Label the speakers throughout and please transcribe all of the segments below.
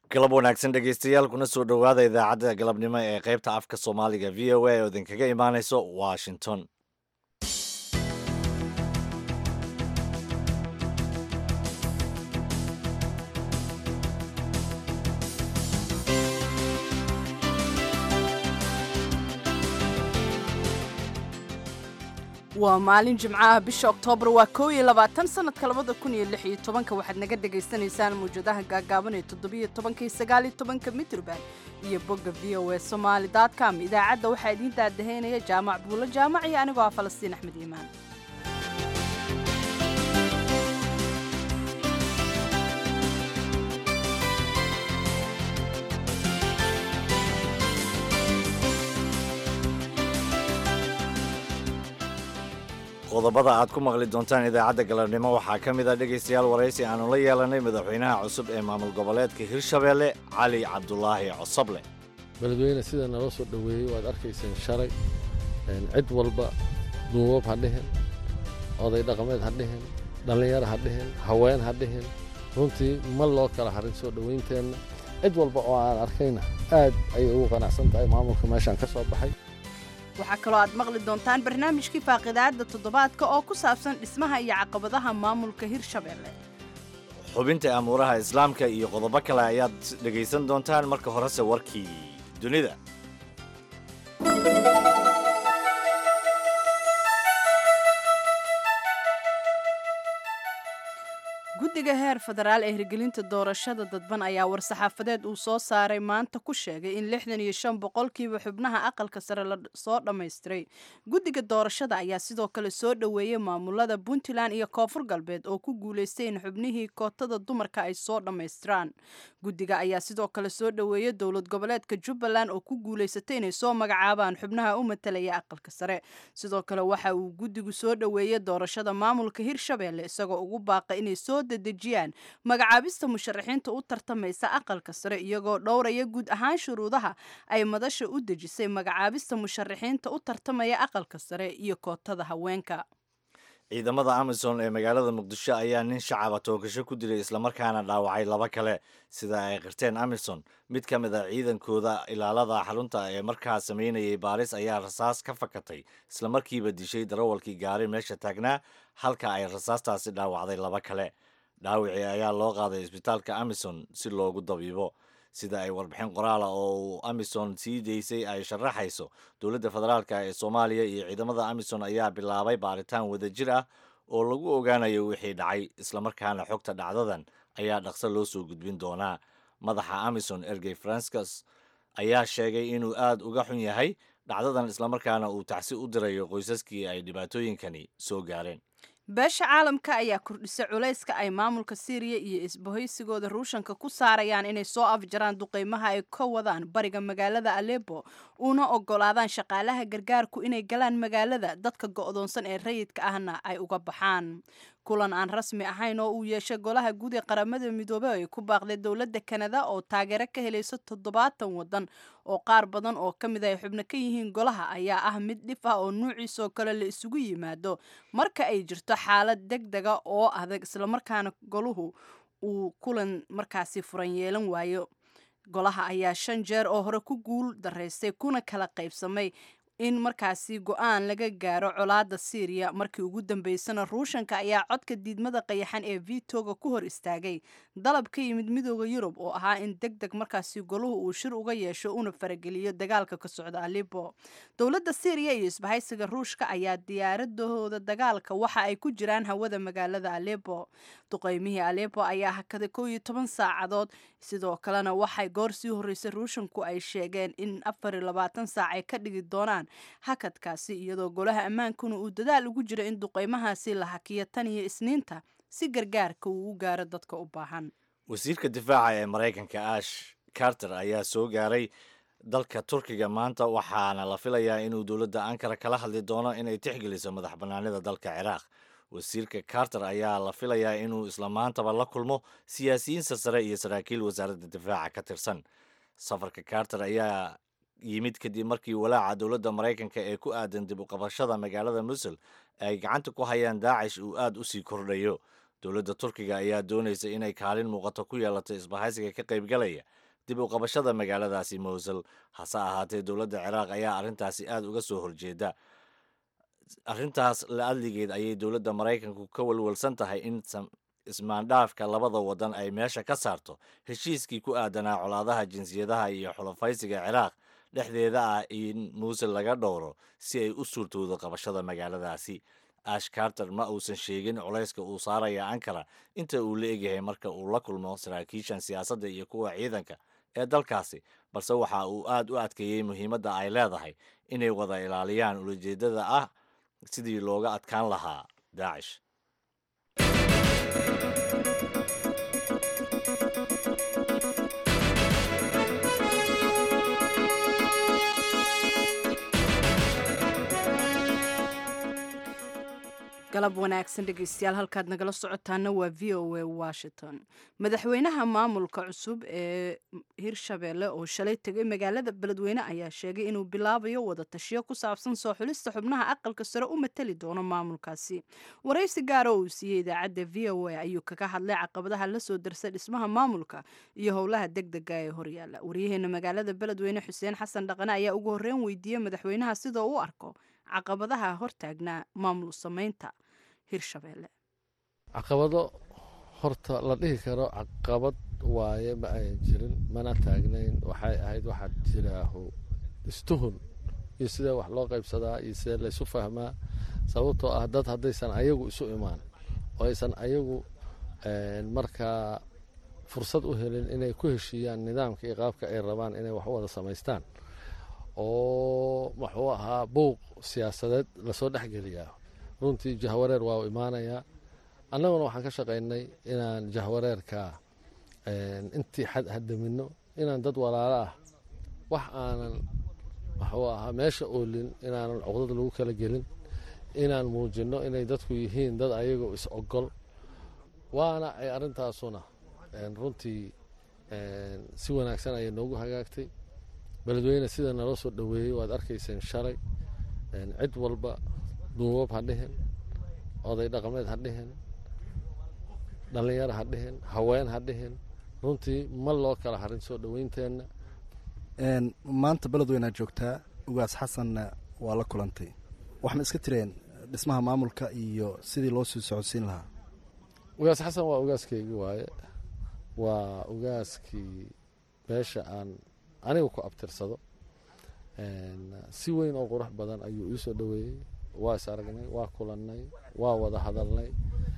Speaker 1: galab wanaagsan dhegaystayaal kuna soo dhowaada idaacadda galabnimo ee qaybta afka soomaaliga v o a oo idinkaga imaanayso washington
Speaker 2: waa maalin jimcaha bisha oktoobar waa koow iyo labaatan sanadka labada kun iyo lix iyo tobanka waxaad naga dhagaysanaysaan mawjadaha gaagaaban ee toddobiyo tobanka iyo sagaaliyo tobanka mitrban iyo bogga v o a somaali com idaacadda waxaa idiin daadahaynaya jaamac buulo jaamac iyo anigoo ah falastiin axmed iimaan
Speaker 1: qodobada aad ku maqli doontaan idaacadda galabnimo waxaa ka mid a dhegaystayaal waraysi aanu la yeelanay madaxweynaha cusub ee maamul goboleedka hirshabeelle cali cabdulaahi cosoble
Speaker 3: beledweyne sida naloo soo dhoweeyey waad arkayseen shalay cid walba duubab ha dhihin oday dhaqameed ha dhihin dhallinyaro ha dhihin haween ha dhihin runtii ma loo kala harin soo dhowaynteenna cid walba oo aan arkayna aad ayay ugu qanacsan tahay maamulka meeshaan ka soo baxay
Speaker 2: waxaa kaloo aad maqli doontaan barnaamijkii faaqidaadda toddobaadka oo ku saabsan dhismaha iyo caqabadaha maamulka hirshabeelle
Speaker 1: xubinta amuuraha islaamka iyo qodobo kale ayaad dhegaysan doontaan marka horese warkii dunida
Speaker 2: guddiga heer federaal ee hirgelinta doorashada dadban ayaa war-saxaafadeed uu soo saaray maanta ku sheegay in lixdan iyo shan boqolkiiba xubnaha aqalka sare la soo dhammaystiray guddiga doorashada ayaa sidoo kale soo dhoweeyey maamulada puntland iyo koonfur galbeed oo ku guulaystay in xubnihii kootada dumarka ay soo dhammaystiraan guddiga ayaa sidoo kale soo dhoweeyey dowlad goboleedka jubbaland oo ku guulaysatay inay soo magacaabaan xubnaha u matalaya aqalka sare sidoo kale waxa uu guddigu soo dhoweeyey doorashada maamulka hirshabeelle isagoo ugu baaqa inay soo dedejiyaan magacaabista musharaxiinta u tartamaysa aqalka sare iyagoo dhowraya guud ahaan shuruudaha ay madasha u dejisay magacaabista musharaxiinta u tartamaya aqalka sare iyo kootada haweenka
Speaker 1: ciidamada amisom ee magaalada muqdisho ayaa nin shacaba toogasho ku dilay islamarkaana dhaawacay laba kale sida ay qirteen amisom mid ka mid a ciidankooda ilaalada xarunta ee markaa samaynayay baaris ayaa rasaas ka fakatay islamarkiiba dishay darawalkii gaari meesha taagnaa halka ay rasaastaasi dhaawacday laba kale dhaawicii ayaa loo qaaday isbitaalka amison si loogu dabiibo sida ay warbixin qoraala oo uu amison sii daysay ay sharaxayso dowladda federaalk ee soomaaliya iyo ciidamada amison ayaa bilaabay baaritaan wadajir ah oo lagu ogaanayo wixii dhacay islamarkaana xogta dhacdadan ayaa dhaqso loo soo gudbin doonaa madaxa amison ergey francas ayaa sheegay inuu aad uga xun yahay dhacdadan islamarkaana uu tacsi u dirayo qoysaskii ay dhibaatooyinkani soo gaareen
Speaker 2: beesha caalamka ayaa kordhisay culayska ay maamulka siiriya iyo isbahaysigooda ruushanka ku saarayaan inay soo afjaraan duqeymaha ay ka wadaan bariga magaalada alepo una ogolaadaan shaqaalaha gargaarku inay galaan magaalada dadka go'doonsan ee rayidka ahna ay uga baxaan kulan aan rasmi ahayn oo uu yeeshay golaha guud ee qaramada midoobey ay ku baaqday dowladda kanada oo taageero ka helaysa toddobaatan waddan oo qaar badan oo ka mid ay xubno ka yihiin golaha ayaa ah mid dhif ah oo nuuciisoo kale la isugu yimaado marka ay jirto xaalad deg dega oo adag islamarkaana goluhu uu kulan markaasi furan yeelan waayo golaha ayaa shan jeer oo hore ku guul daraystay kuna kala qaybsamay in markaasi go-aan laga gaaro colaada syriya markii ugu dambeysana ruushanka ayaa codka diidmada qayaxan ee vitoga ku hor istaagay dalab ka yimid midooda yurub oo ahaa in deg deg markaasi goluhu uu shir uga yeesho una farageliyo dagaalka ka socda alibo dowladda syriya iyo isbahaysiga ruushka ayaa diyaaradahooda dagaalka waxa ay ku jiraan hawada magaalada alepo duqeymihii alepo ayaa hakaday kow iyo toban saacadood sidoo kalena waxay goor sii horreysay ruushanku ay sheegeen in afar iyo labaatan saac ay ka dhigi doonaan hakadkaasi iyadoo golaha ammaankuna uu dadaal ugu jiro in duqeymahaasi la hakiyo tan iyo isniinta si gargaarka uu u gaaro dadka u baahan
Speaker 1: wasiirka difaaca ee maraykanka ash carter ayaa soo gaaray dalka turkiga maanta waxaana la filayaa inuu dowladda ankara kala hadli doono inay tixgeliso madax bannaanida dalka ciraaq wasiirka carter ayaa la filayaa inuu isla maantaba la kulmo siyaasiyiin sarsare iyo saraakiil wasaaradda difaaca ka tirsan safarka carter ayaa yimid kadib markii walaaca dowladda maraykanka ee ku aadan dib u qabashada magaalada musul ay gacanta ku hayaan daacish uu aad u sii kordhayo dowladda turkiga ayaa doonaysa inay kaalin muuqato ku yeelato isbahaysiga ka qaybgalaya dib u qabashada magaaladaasi mowsul hase ahaatee dowladda ciraaq ayaa arrintaasi aad uga soo horjeeda arrintaas la adligeed ayay dowladda maraykanku ka walwalsan tahay in ismaandhaafka labada wadan ay meesha ka saarto heshiiskii ku aadanaa colaadaha jinsiyadaha iyo xulafaysiga ciraaq dhexdeeda ah in muusul laga dhowro si ay u suurtoodo qabashada magaaladaasi ash carter ma uusan sheegin culayska uu saaraya ankara inta uu la egyahay marka uu la kulmo saraakiishan siyaasadda iyo kuwa ciidanka ee dalkaasi balse waxa uu aad u adkeeyey muhiimadda ay leedahay inay wada ilaaliyaan ulajeedada ah sidii looga adkaan lahaa daacish
Speaker 2: galab wanaagsan dhegeystayaal halkaad nagala socotaana waa v o a washington madaxweynaha maamulka cusub ee hirshabeelle oo shalay tegay magaalada beledweyne ayaa sheegay inuu bilaabayo wada tashiyo ku saabsan soo xulista xubnaha aqalka sare u matali doono maamulkaasi waraysi gaara oo uu siiyey idaacadda v o a ayuu kaga hadlay caqabadaha la soo darsay dhismaha maamulka iyo howlaha degdega ee horyaala waryaheena magaalada beledweyne xuseen xasan dhaqane ayaa ugu horreyn weydiiyey madaxweynaha sida u arko caqabadaha hortaagnaa maamul samaynta hirshabeelle
Speaker 3: caqabado horta la dhihi karo caqabad waaye ma ayan jirin mana taagnayn waxay ahayd waxaa jiraahu istuhun iyo sidee wax loo qaybsadaa iyo sidee laysu fahmaa sababtoo ah dad haddaysan ayagu isu imaan oo aysan ayagu markaa fursad u helin inay ku heshiiyaan nidaamka iyo qaabka ay rabaan inay wax u wada samaystaan oo muxuu ahaa buuq siyaasadeed lasoo dhexgeliyaa runtii jahwareer waa u imaanayaa annaguna waxaan ka shaqaynay inaan jahwareerka intii xad hadamino inaan dad walaalo ah wax aanan muxuu ahaa meesha oolin inaanan cuqdad lagu kala gelin inaan muujinno inay dadku yihiin dad ayagoo is ogol waana ay arrintaasuna runtii si wanaagsan ayay noogu hagaagtay beledweyne sida naloo soo dhoweeyey waad arkayseen shalay cid walba duubab ha dhihin oday dhaqameed ha dhihin dhallinyaro ha dhihin haween ha dhihin runtii ma loo kala harin soo dhoweynteenna
Speaker 4: maanta beledweynead joogtaa ugaas xasanna waa la kulantay waxma iska tireen dhismaha maamulka iyo sidii loo sii socodsiin lahaa
Speaker 3: ugaas xasan waa ugaaskeygii waaye waa ugaaskii beesha aan aniga ku abtirsado si weyn oo qurux badan ayuu ii soo dhoweeyey waa is aragnay waa kulannay waa wada hadalnay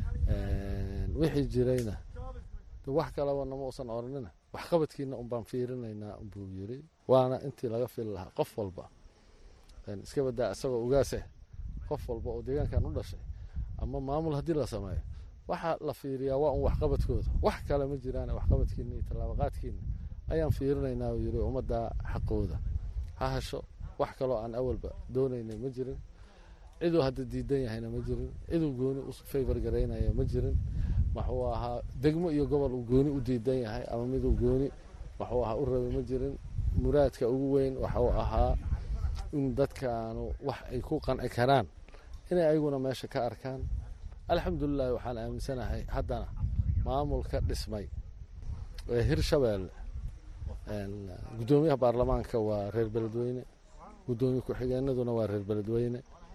Speaker 3: wixii jirayna wax kaleba nama usan oranina waxqabadkiina unbaan fiirinaynaa buu yiri waana intii laga fili lahaa qof walba iska badaa isagoo ugaaseh qof walba oo deegaankan u dhashay ama maamul haddii la sameeyo waxaa la fiiriyaa waa un waxqabadkooda wax kale ma jiraan waxqabadkiina iyo tallaabaqaadkiina ayaan fiirinaynaa uu yiri ummadda xaqooda ha hesho wax kaloo aan awalba doonaynay ma jirin ciduu hadda diidan yahayna ma jirin ciduu gooni u favor garaynaya ma jirin wuxuu ahaa degmo iyo gobol uu gooni u diidan yahay ama miduu gooni wuxuu ahaa u rabay ma jirin muraadka ugu weyn waxuu ahaa in dadkaanu wax ay ku qanci karaan inay ayaguna meesha ka arkaan alxamdulilahi waxaan aaminsanahay haddana maamulka dhismay ee hirshabeelle gudoomiyaha baarlamaanka waa reer beledweyne gudoomiye ku-xigeenaduna waa reer beledweyne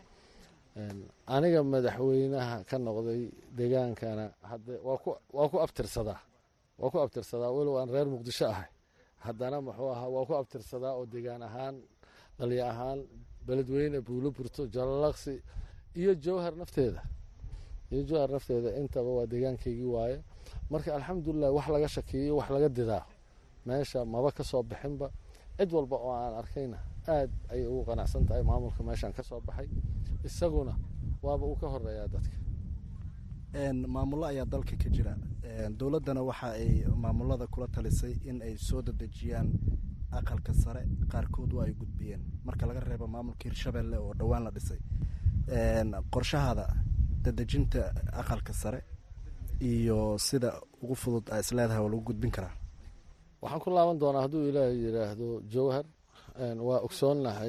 Speaker 3: aniga madaxweynaha ka noqday degaankana hadde waa ku abtirsadaa waa ku abtirsadaa walow aan reer muqdisho ahay haddana muxuu ahaa waa ku abtirsadaa oo degaan ahaan dhalya ahaan beledweyne buulo burto jalalaqsi iyo jawhar nafteeda iyo jawhar nafteeda intaba waa deegaankaygii waaye marka alxamdulilah wax laga shakiyo wax laga didaa meesha maba ka soo bixinba cid walba oo aan arkayna aad ayay ugu qanacsan tahay maamulka meeshaan ka soo baxay isaguna waaba uu ka horeeyaa dadka
Speaker 4: maamullo ayaa dalka ka jira dowladdana waxa ay maamulada kula talisay in ay soo dadejiyaan aqalka sare qaarkood waa ay gudbiyeen marka laga reebo maamulka hirshabelle oo dhowaan la dhisay qorshahaada dadejinta aqalka sare iyo sida ugu fudud a isleedahay oo lagu gudbin karaa
Speaker 3: waxaan ku laaban doonaa hadduu ilaahay yidhaahdo jawhar waa ogsoonnahay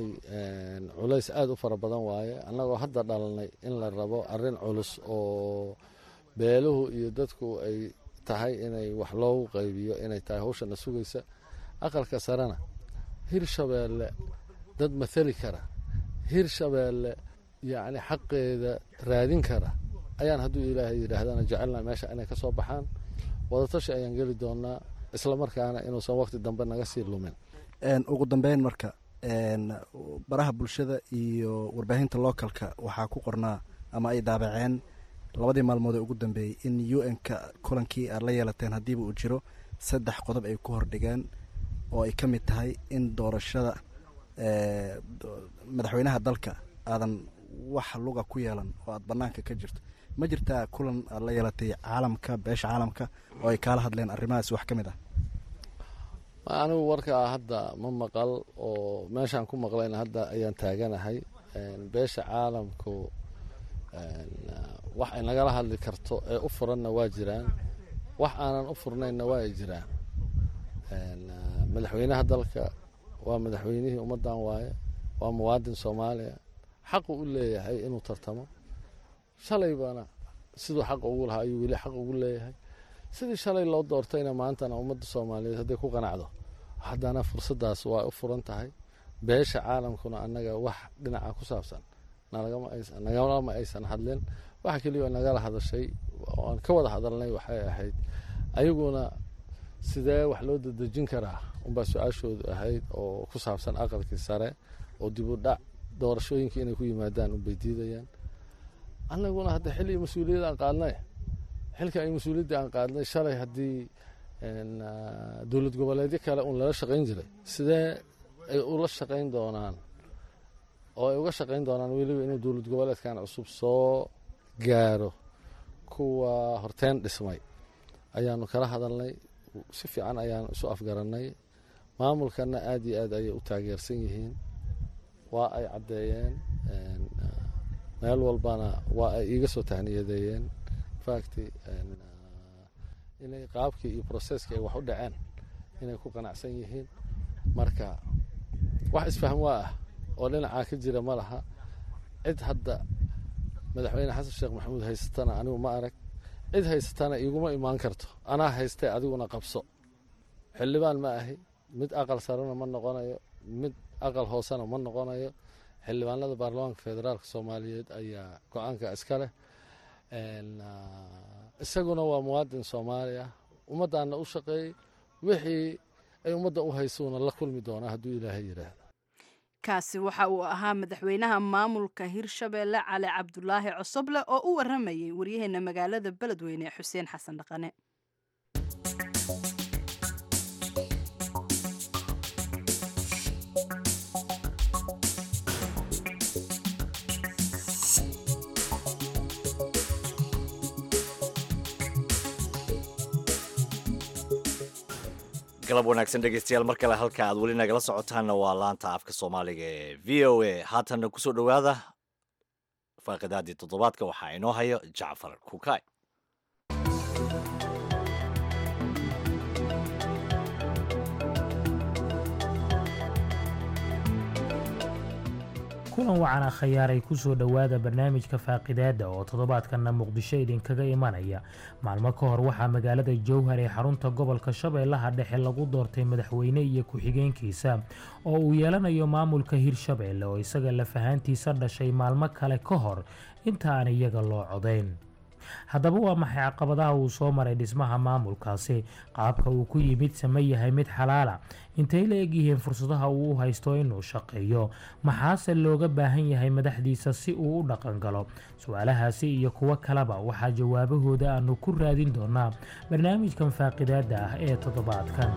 Speaker 3: culays aada u fara badan waaye annagoo hadda dhalanay in la rabo arrin culus oo beeluhu iyo dadku ay tahay inay wax loogu qaybiyo inay tahay hawshana sugaysa aqalka sarena hirshabeelle dad mathali kara hirshabeelle yacni xaqeeda raadin kara ayaan hadduu ilaahay yidhaahdana jecelna meesha inay ka soo baxaan wadatashi ayaan geli doonaa islamarkaana inuusan waqti dambe naga sii lumin
Speaker 4: ugu dambeyn marka baraha bulshada iyo warbaahinta localka waxaa ku qornaa ama ay daabaceen labadii maalmood ee ugu dambeeyey in u n-ka kulankii aad la yeelateen haddiiba uu jiro saddex qodob ay ku hordhigeen oo ay ka mid tahay in doorashada madaxweynaha dalka aadan wax luga ku yeelan oo aad banaanka ka jirto ma jirtaa kulan aad la yeelatay caalamka beesha caalamka oo ay kaala hadleen arrimahaas wax ka mid ah
Speaker 3: anigu warkaa hadda ma maqal oo meeshaan ku maqlayna hadda ayaan taaganahay beesha caalamku wax ay nagala hadli karto ee u furanna waa jiraan wax aanan u furnaynna waa ay jiraan madaxweynaha dalka waa madaxweynihii ummaddan waaye waa muwaadin soomaaliya xaqu u leeyahay inuu tartamo shalaybana siduu xaq ugu lahaa ayuu weli xaq ugu leeyahay sidii shalay loo doortayna maantana ummadda soomaaliyeed hadday ku qanacdo haddana fursaddaas waa u furan tahay beesha caalamkuna annaga wax dhinaca ku saabsan nagalama aysan hadlin waxa keliya nagala hadashay oan ka wada hadalnay waxay ahayd ayaguna sidee wax loo dadejin karaa unbaa su-aashoodu ahayd oo ku saabsan aqalkii sare oo dib u dhac doorashooyinkii inay ku yimaadaan unbay diidayaan annaguna hadda xilli mas-uuliyad aan qaadnay xilka ay mas-uuliyadda aan qaadnay shalay haddii dowlad goboleedyo kale un lala shaqayn jiray sidee ay ula shaqayn doonaan oo ay uga shaqayn doonaan weliba inuu dowlad goboleedkan cusub soo gaaro kuwa horteen dhismay ayaanu kala hadalnay si fiican ayaanu isu afgarannay maamulkana aad iyo aad ayay u taageersan yihiin waa ay caddeeyeen meel walbana waa ay iiga soo tahniyadeeyeen facti inay qaabkii iyo processkii ay wax u dhaceen inay ku qanacsan yihiin marka wax isfahm waa ah oo dhinacaa ka jira ma laha cid hadda madaxweyne xasan sheekh maxamuud haysatana anigu ma arag cid haysatana iguma imaan karto anaa haystee adiguna qabso xildhibaan ma ahi mid aqal sarena ma noqonayo mid aqal hoosena ma noqonayo xildhibaanada baarlamaanka federaalk soomaaliyeed ayaa go-aanka iska leh isaguna waa muwaadin soomaali ah ummaddaana u shaqeeyey wixii ay ummadda u haysuuna la kulmi doonaa hadduu ilaahay yidhaahdo
Speaker 2: kaasi waxa uu ahaa madaxweynaha maamulka hirshabeelle cali cabdulaahi cosoble oo u waramayay waryaheena magaalada beledweyne xuseen xasan dhaqane
Speaker 1: galab wanaagsan dhegeystayaal mar kale halka aad weli nagala socotaanna waa laanta afka soomaaliga ee v o a haatanna kusoo dhowaada faaqidaadii toddobaadka waxaa inoo hayo jacfar kukaay
Speaker 5: kulan wacana khayaaray kusoo dhowaada barnaamijka faaqidaada oo toddobaadkanna muqdisho idinkaga imanaya maalmo ka hor waxaa magaalada jowhar ee xarunta gobolka shabeellaha dhexe lagu doortay madaxweyne iyo ku-xigeenkiisa oo uu yeelanayo maamulka hirshabeelle oo isaga lafahaantiisa dhashay maalmo kale ka hor inta aan iyaga loo codayn haddaba waa maxay caqabadaha uu soo maray dhismaha maamulkaasi qaabka uu ku yimid sama yahay mid xalaala intay la egyihiin fursadaha uu u haysto inuu shaqeeyo maxaase looga baahan yahay madaxdiisa si uu u dhaqan galo su-aalahaasi iyo kuwo kaleba waxaa jawaabahooda aanu ku raadin doonaa barnaamijkan faaqidaada ah ee toddobaadkan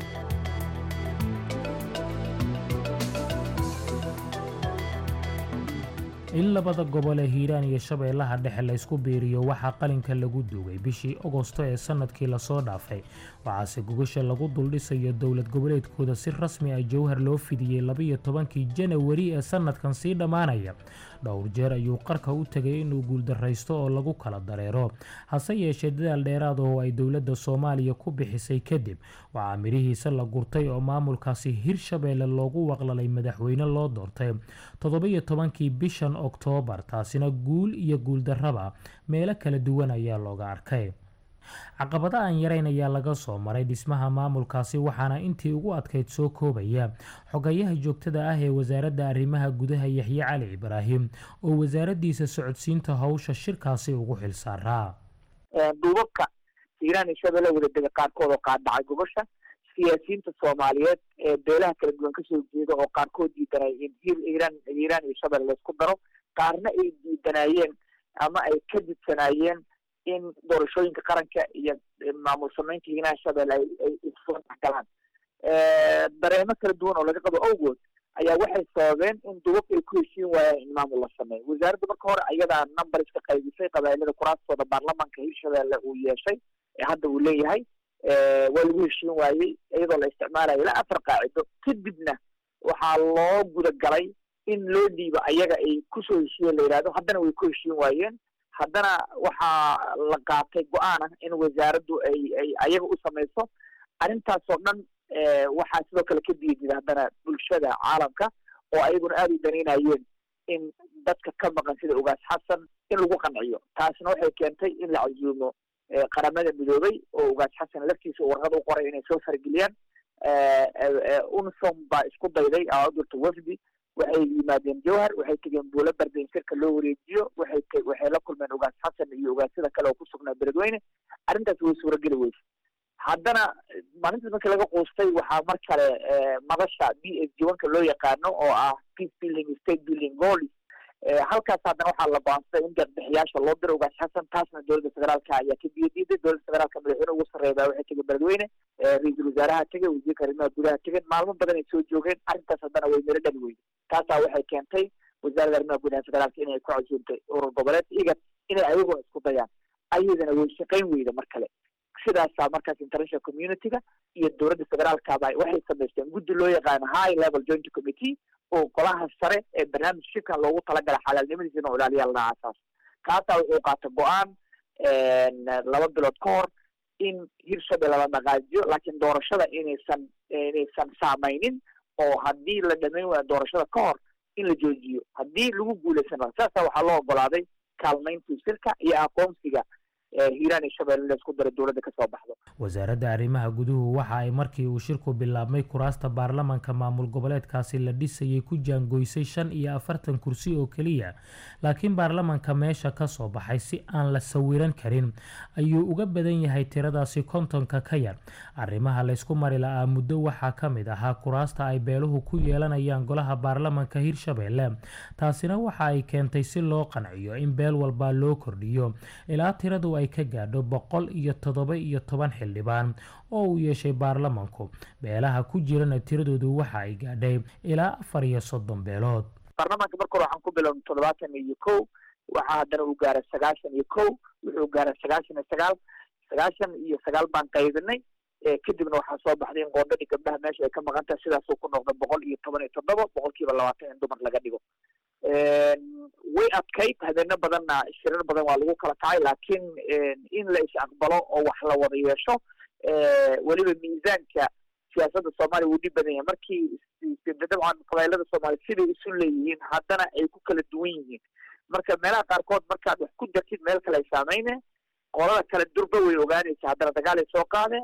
Speaker 5: in labada gobol ee hiiraan iyo shabeellaha dhexe laysku biiriyo waxaa qalinka lagu duugay bishii agosto ee sanadkii lasoo dhaafay waxaase gogasha lagu duldhisayo dowlad goboleedkooda si rasmi ah jowhar loo fidiyey labiyo tobankii janawari ee sanadkan sii dhammaanaya dhowr jeer ayuu qarka u tegay inuu guuldaraysto oo lagu kala dareero hase yeeshee dadaal dheeraad oo ay dowladda soomaaliya ku bixisay kadib waxaa midhihiisa la gurtay oo maamulkaasi hirshabeelle loogu waqlalay madaxweyne loo doortay toddoba-iyo tobankii bishan oktoobar taasina guul iyo guuldarraba meelo kala duwan ayaa looga arkay caqabado aan yarayn ayaa laga soo maray dhismaha maamulkaasi waxaana intii ugu adkayd soo koobaya xogayaha joogtada ah ee wasaaradda arrimaha gudaha yaxye cali ibraahim oo wasaaraddiisa socodsiinta howsha shirkaasi ugu xilsaaraa
Speaker 6: duubabka hiiraan iyo shabeelle wadadega qaarkood oo qaadhacay gobasha siyaasiyiinta soomaaliyeed ee beelaha kala duwan kasoo jeeda oo qaarkood diidanay in hiiraan hiiraan iyo shabeelle laysku daro qaarna ay diidanayeen ama ay ka didsanaayeen in doorashooyinka qaranka iyo maamul samaynta hiiraan shabeelle ay ay isoo dhexgalaan dareemo kala duwan oo laga qabo awgood ayaa waxay sababeen in duubabka ay ku heshiin waayaan in maamul la sameeyo wasaaradda marka hore ayadaa number iska qaybisay qabailada kuraastooda baarlamaanka hirshabeelle uu yeeshay ee hadda uu leeyahay waa lagu heshiin waayey iyadoo la isticmaalayo ilaa afar qaacido kadibna waxaa loo gudagalay in loo dhiibo ayaga ay kusoo heshiiyeen la yidhahdo haddana way ku heshiin waayeen haddana waxaa la qaatay go-aan ah in wasaaraddu ay ay ayaga u samayso arrintaasoo dhan waxaa sidoo kale ka diidida haddana bulshada caalamka oo ayaguna aada u danaynayeen in dadka ka maqan sida ogaas xasan in lagu qanciyo taasna waxay keentay in la casuumo qaramada midoobay oo ogaas xasan laftiisa warqad u qoray inay soo fargeliyaan unsom baa isku dayday aadurta wafdi waxay yimaadeen jowhar waxay tegeen buulo barda in shirka loo wareejiyo waxay waxay la kulmeen ogaas xasan iyo ogaasyada kale oo ku sugnaa beledweyne arrintaas way suurageli weyse haddana maalintaas markii laga quustay waxaa mar kale madasha b s jiwanka loo yaqaano oo ah peace building state building goals halkaas haddana waxaa la go-aansaday in deeqbixiyaasha loo diro ogaas xasan taasna dowladda federaalka ayaa ka biyadiiday dowladda federaalka madaxweyne ugu sarreeya waxay tegeen beledweyne ra-iisul wasaaraha tegey wasiirka arrimaha gudaha tegeen maalmo badan ay soo joogeen arrintaas haddana way miro dhali weyde taasaa waxay keentay wasaaradda arrimaha gudaha federaalka inay ku casuuntay urur goboleed iga inay ayagoo isku dayaan ayadana way shaqayn weyda mar kale sidaasaa markaas international community-ga iyo dowladda federaalkaba waxay samaysteen guddi loo yaqaano high level joint committee oo golaha sare ee barnaamij shirkan loogu talagalay xalaalnimadiisa inuu ilaaliya la aasaas kaasaa wuxuu qaata go-aan laba bilood ka hor in hirshabelle la dhaqaajiyo laakiin doorashada inaysan inaysan saameynin oo haddii la dhamayn waayo doorashada ka hor in la joojiyo haddii lagu guuleysan waayo saasa waxaa loo ogolaaday kaalmayntii shirka iyo aqoonsiga hiiraan iyo shabeelle la isku daro dowladda kasoo baxdo
Speaker 5: wasaaradda arrimaha guduhu waxa ay markii uu shirku bilaabmay kuraasta baarlamanka maamul goboleedkaasi la dhisayay ku jaangoysay shan iyo afartan kursi oo keliya laakiin baarlamanka meesha ka soo baxay si aan la sawiran karin ayuu uga badan yahay tiradaasi kontonka ka yar arrimaha laysku mari la-aa muddo waxaa ka mid ahaa kuraasta ay beeluhu ku yeelanayaan golaha baarlamanka hirshabeelle taasina waxa ay keentay si loo qanciyo in beel walbaa loo kordhiyo ilaa tiradu ay ka gaadho boqol iyo toddoba iyo toban xildhibaan oo uu yeeshay baarlamanku beelaha ku jirana tiradoodu waxa ay gaadhay ilaa afar iyo soddon beelood
Speaker 6: baarlamaanka marka hore waxaan ku bilownay toddobaatan iyo kow waxaa haddana uu gaaray sagaashan iyo kow wuxuu gaaray sagaashan iyo sagaal sagaashan iyo sagaal baan qaybinay kadibna waxaa soo baxday in qoondadii gabdhaha meesha ay ka maqan tahay sidaasuu ku noqda boqol iyo toban iyo toddoba boqolkiiba labaatan in dumar laga dhigo way adkayd habeeno badanna shirar badan waa lagu kala kacay laakiin in la is aqbalo oo wax la wada yeesho weliba miisaanka siyaasadda soomaaliya wuu dhib badan yahay markii dabcan qabailada soomaaliya siday isu leeyihiin haddana ay ku kala duwan yihiin marka meelaha qaarkood markaad wax ku dartid meel kale ay saameyne qolada kale durba way ogaanaysa haddana dagaal ay soo qaadeen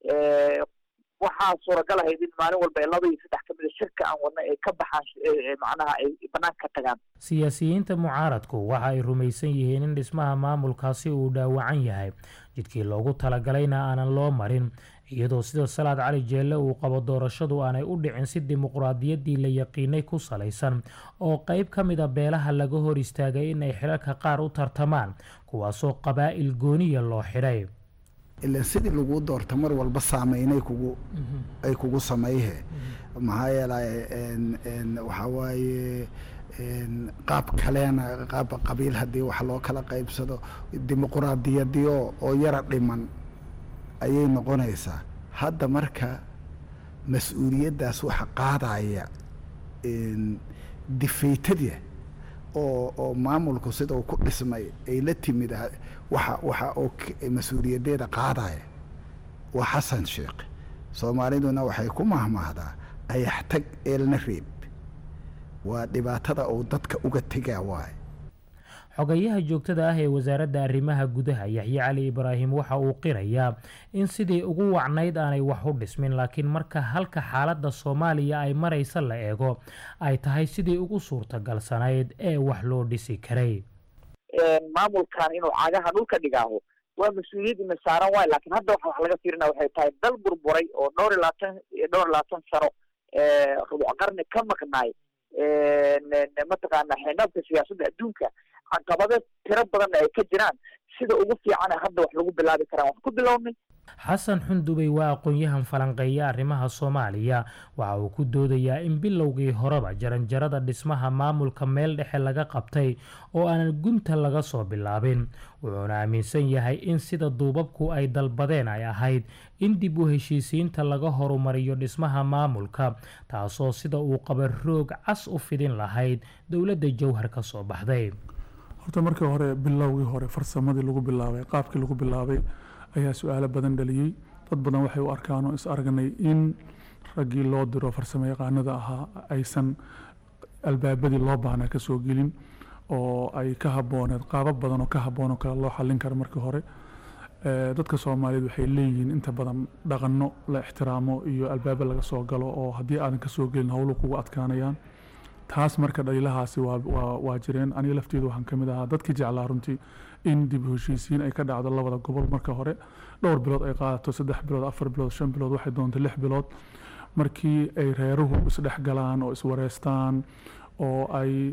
Speaker 6: waxaa suuragal ahayd in maalin walba laba iyo saddex ka mida shirka aan wadna ay ka baxaan macnaha ay banaanka ka tagaan
Speaker 5: siyaasiyiinta mucaaradku waxa ay rumaysan yihiin in dhismaha maamulkaasi uu dhaawacan yahay jidkii loogu talagalayna aanan loo marin iyadoo sida salaad cali jeelle uu qabo doorashadu aanay u dhicin si dimuqraadiyaddii la yaqiinay ku salaysan oo qeyb ka mid a beelaha laga hor istaagay in ay xilalka qaar u tartamaan kuwaasoo qabaa'il gooniya loo xidhay
Speaker 7: ilan sidii laguu doorta mar walba saameynay kugu ay kugu samayhe maxaa yeelay waxaa waaye qaab kaleena qaab qabiil haddii wax loo kala qaybsado dimuquraadiyadiyo oo yara dhiman ayay noqonaysaa hadda marka mas-uuliyaddaas waxa qaadaya difaytada oo oo maamulku sida uu ku dhismay ay la timid waxa waxa oo mas-uuliyadeeda qaadaya waa xasan sheekh soomaaliduna waxay ku mahmahdaa ayax tag eelna reeb waa dhibaatada uu dadka uga tegaa waaye
Speaker 5: xogayaha joogtada ah ee wasaaradda arrimaha gudaha yaxye cali ibraahim waxa uu qirayaa in sidii ugu wacnayd aanay wax u dhismin laakiin marka halka xaaladda soomaaliya ay maraysa la eego ay tahay sidii ugu suurtagalsanayd ee wax loo dhisi karay
Speaker 6: maamulkan inuu cagaha dhulka dhigaaho waa mas-uuliyad ina saaran waayo lakiin hadda waxa wax laga fiirina waxay tahay dal burburay oo dhowr iyo labaatan dhowr iyo labaatan sano rubuc qarni ka maqnaay mataqaana xeendhaabka siyaasadda adduunka caqabado tiro badanna ay ka jiraan sida ugu fiicana hadda wax lagu bilaabi karaan wax ku bilownay
Speaker 5: xasan xundubey waa aqoon-yahan falanqeeya arrimaha soomaaliya waxa uu ku doodayaa in bilowgii horeba jaranjarada dhismaha maamulka meel dhexe laga qabtay oo aanan gunta laga soo bilaabin wuxuuna aaminsan yahay in sida duubabku ay dalbadeen ay ahayd in dib u heshiisiinta laga horumariyo dhismaha maamulka taasoo sida uu qaba roog cas u fidin lahayd dowladda jowhar ka soo baxday
Speaker 8: horta markii hore bilowgii hore farsamadii lagu bilaabay qaabkii lagu bilaabay ayaa su-aalo badan dhaliyey dad badan waxay u arkaan oo is aragnay in raggii loo diro farsamo yaqaanada ahaa aysan albaabadii loo baahnaa kasoo gelin oo ay ka habooneed qaabab badan oo ka haboon oo kale loo xallin karo markii hore dadka soomaaliyeed waxay leeyihiin inta badan dhaqanno la ixtiraamo iyo albaabo laga soo galo oo haddii aadan kasoo gelin howlu kugu adkaanayaan taas marka dhaliilahaasi waa jireen aniga lafteedu waxaan ka mid ahaa dadkii jeclaa runtii in dib u heshiisiin ay ka dhacdo labada gobol marka hore dhowr bilood ay qaadato saddex bilood afar bilood shan bilood waxay doonto lix bilood markii ay reeruhu isdhex galaan oo iswareystaan oo ay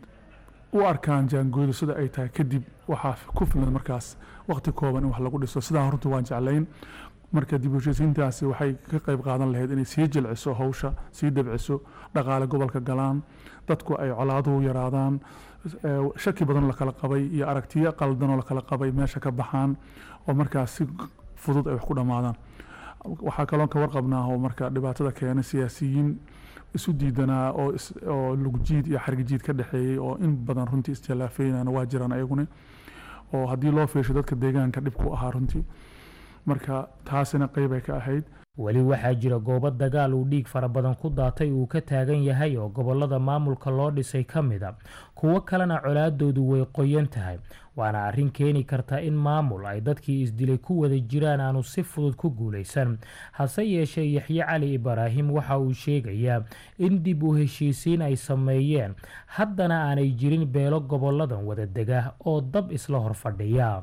Speaker 8: u arkaan jaangooydu sida ay tahay kadib waxaa ku filan markaas waqti kooban in wax lagu dhiso sidaa runtii waan jeclayn marka dib u heshiisiintaasi waxay ka qayb qaadan lahayd inay sii jilciso hawsha sii dabciso dhaqaale gobolka galaan dadku ay colaaduhu yaraadaan shaki badanoo lakala qabay iyo aragtiyo qaldanoo lakala qabay meesha ka baxaan oo markaas si fudud ay wax ku dhammaadaan waxaa kaloon ka warqabnaa oo marka dhibaatada keenay siyaasiyiin isu diidanaa oo oo lugjiid iyo xargijiid ka dhexeeyey oo in badan runtii isjalaafeynana waa jiraan ayaguna oo haddii loo fiirsho dadka deegaanka dhib ku ahaa runtii marka taasina qeybay ka ahayd
Speaker 5: weli waxaa jira goobo dagaal uu dhiig fara badan ku daatay uu ka taagan yahay oo gobolada maamulka loo dhisay ka mida kuwo kalena colaadoodu way qoyan tahay waana arrin keeni karta in maamul ay dadkii isdilay ku wada jiraan aanu si fudud ku guulaysan hase yeeshee yaxye cali ibraahim waxa uu sheegayaa in dib u heshiisiin ay sameeyeen haddana aanay jirin beelo goboladan wada dega oo dab isla hor fadhiya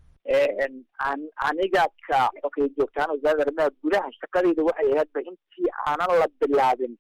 Speaker 6: aniga ka xokey joogtaan wasaaradda arrimaha gudaha shaqadeyda waxay ahaydba intii aanan la bilaabin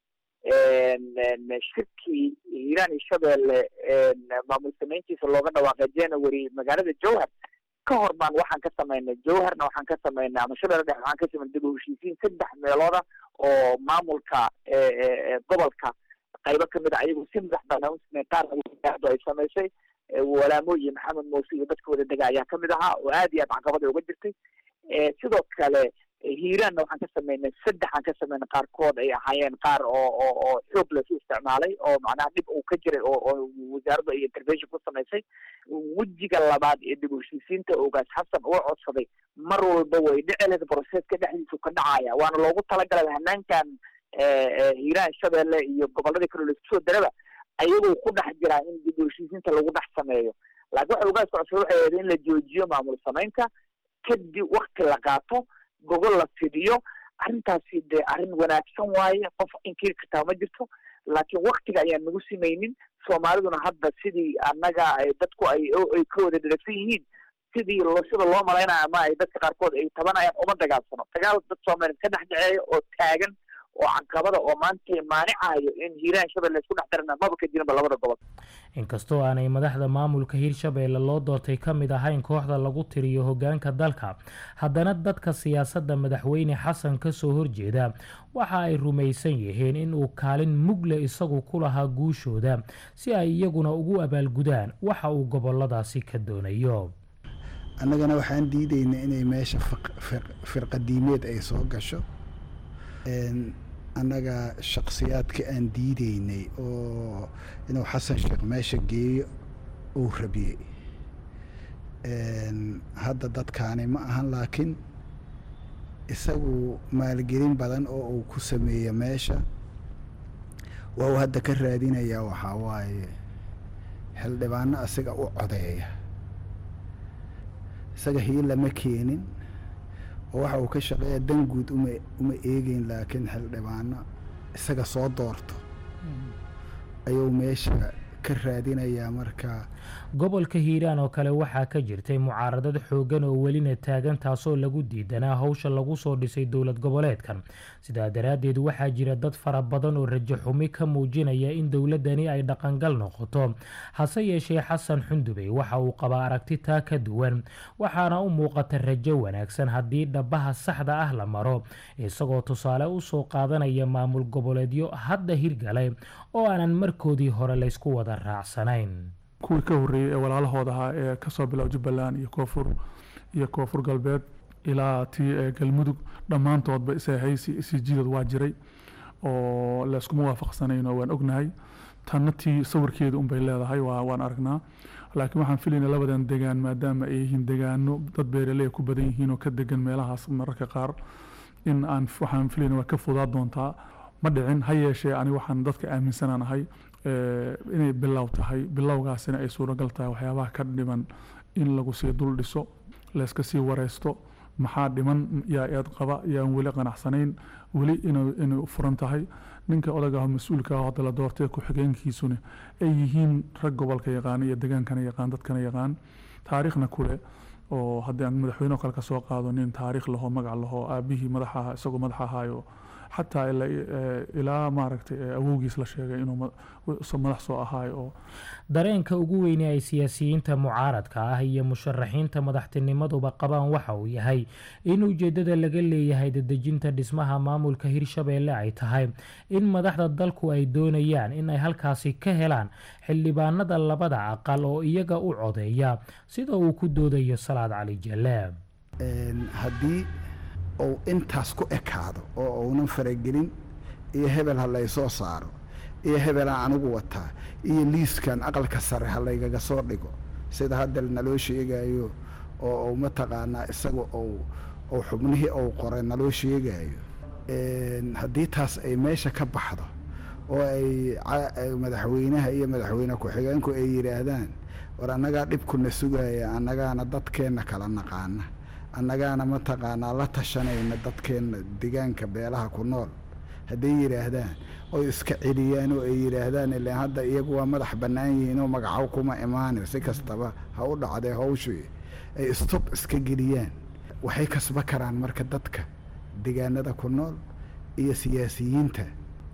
Speaker 6: shirkii hiiraan iyo shabeelle maamul samayntiisa looga dhawaaqay january magaalada jowhar ka hor baan waxaan ka samaynay jowharna waxaan ka samaynay ama shabeelle dhex waxaan ka samaynay dib u heshiisiin saddex meelooda oo maamulka gobolka qaybo kamid a ayagu si madax banaan u sameyn qaar ay samaysay walaamo iyo maxamed muuse iyo dadka wada dega ayaa kamid ahaa oo aad iyo aad caqabada uga jirtay sidoo kale hiiraanna waxaan ka sameynay saddexaan ka sameynay qaarkood ay ahaayeen qaar oo oo oo xoog lasu isticmaalay oo macnaha dhib uu ka jiray oo oo wasaaraddu ay intervention ku samaysay wejiga labaad ee dib u heshiisiinta ogaas xasan uu codsaday mar walba way dhici lahayd broseska dhexdiisu ka dhacaya waana loogu talagalay hanaankan hiiraan shabeelle iyo goboladii kale laisku soo daraba ayagoo ku dhex jiraa in dib u heshiisiinta lagu dhex sameeyo laakiin waxa ugaas codsada waxay ahayd in la joojiyo maamul samaynta kadib wakti la qaato gogol la fidiyo arrintaasi dee arrin wanaagsan waaye qof inkiri kartaa ma jirto laakiin waktiga ayaan nagu simaynin soomaaliduna hadda sidii annaga dadku ay ay ka wada dhiragsan yihiin sidii loo sida loo malaynayo ama ay dadka qaarkood ay tabanayaan uma dagaalsano dagaal dad soomaaliyeed ka dhex dhaceeya oo taagan oo caqabada oo maanta maanicayo in hiiraan shabeelle isku dhex darana maba ka jirinba labada gobol
Speaker 5: inkastoo aanay madaxda maamulka hiirshabeelle loo doortay ka mid ahayn kooxda lagu tiriyo hoggaanka dalka haddana dadka siyaasadda madaxweyne xasan ka soo horjeeda waxa ay rumaysan yihiin in uu kaalin mugle isagu ku lahaa guushooda si ay iyaguna ugu abaalgudaan waxa uu goboladaasi ka doonayo
Speaker 7: annagana waxaan diidaynaa inay meesha firqadiimeed ay soo gasho annaga shakhsiyaadka aan diideynay oo inuu xasan sheekh meesha geeyo uu rabiyey hadda dadkaani ma ahan laakiin isagu maalgelin badan oo uu ku sameeyo meesha waa uu hadda ka raadinayaa waxaa waaye xildhibaano asiga u codeeya isaga hiilama keenin oo waxa uu ka shaqeeya dan guud uma uma eegeyn laakiin xildhibaano isaga soo doorto ayuu meesha ka raadinayaa marka
Speaker 5: gobolka hiiraan oo kale waxaa ka jirtay mucaaradad xooggan oo welina taagan taasoo lagu diidanaa howsha lagu soo dhisay dowlad goboleedkan sidaa daraaddeed waxaa jira dad fara badan oo rajo xumi ka muujinaya in dowladdani ay dhaqangal noqoto hase yeeshee xasan xundubey waxa uu qabaa aragti taa ka duwan waxaana u muuqata rajo wanaagsan haddii dhabaha saxda ah la maro isagoo tusaale u soo qaadanaya maamul goboleedyo hadda hirgalay oo aanan markoodii hore laysku wada raacsanayn
Speaker 8: kuwii ka horreeyey ee walaalahood ahaa ee kasoo bilow jubbaland iyo koonfur iyo koonfur galbeed ilaa tii ee galmudug dhammaantoodba ishaysi isijidood waa jiray oo layskuma waafaqsanayn oo waan ognahay tanna tii sawirkeeda unbay leedahay waa waan aragnaa laakiin waxaan filaynaa labadan degaan maadaama ay yihiin degaano dad beeraley ku badan yihiin oo ka degan meelahaas mararka qaar in aan waxaan filayna waa ka fudaa doontaa ma dhicin ha yeeshee ani waxaan dadka aaminsanaan ahay inay bilow tahay bilowgaasina ay suuragal tahay waxyaabaha ka dhiman in lagu sii dul dhiso layska sii wareysto maxaa dhiman yaa eed qaba yaan weli qanacsanayn weli inay furan tahay ninka odagaah mas-uulka ah hadda la doortay ku-xigeenkiisuna ay yihiin rag gobolka yaqaan iyo degaankana yaqaan dadkana yaqaan taariikhna kule oo haddii aan madaxweyne kale kasoo qaado nin taariikh laho magac laho aabihii madaxa ahaa isagoo madax ahaayo xataa ilaa maaragtay awowgiis la sheegay inuu madax soo ahaayo oo
Speaker 5: dareenka ugu weyne ay siyaasiyiinta mucaaradka ah iyo musharaxiinta madaxtinimaduba qabaan waxa uu yahay in ujeeddada laga leeyahay dadejinta dhismaha maamulka hirshabeelle ay tahay in madaxda dalku ay doonayaan in ay halkaasi ka helaan xildhibaanada labada aqal oo iyaga u codeeya sida uu ku doodayo salaad cali jalaab
Speaker 7: haddii uu intaas ku ekaado oo uunan faragelin iyo hebel ha laysoo saaro iyo hebelaan anigu wataa iyo liiskan aqalka sare ha laygaga soo dhigo sida hadda naloo sheegayo oo uu mataqaanaa isaga uu uu xubnihii uu qoray naloo sheegayo haddii taas ay meesha ka baxdo oo ay madaxweynaha iyo madaxweyne ku-xigeenku ay yidhaahdaan war annagaa dhibkuna sugaya annagaana dadkeenna kala naqaana annagaana mataqaanaa la tashanayna dadkeenna degaanka beelaha ku nool hadday yidhaahdaan oy iska celiyaan oo ay yidhaahdaan ilaan hadda iyagu waa madax bannaan yihiin oo magaco kuma imaanin si kastaba ha u dhacdee hawshii ay istob iska geliyaan waxay kasba karaan marka dadka degaanada ku nool iyo siyaasiyiinta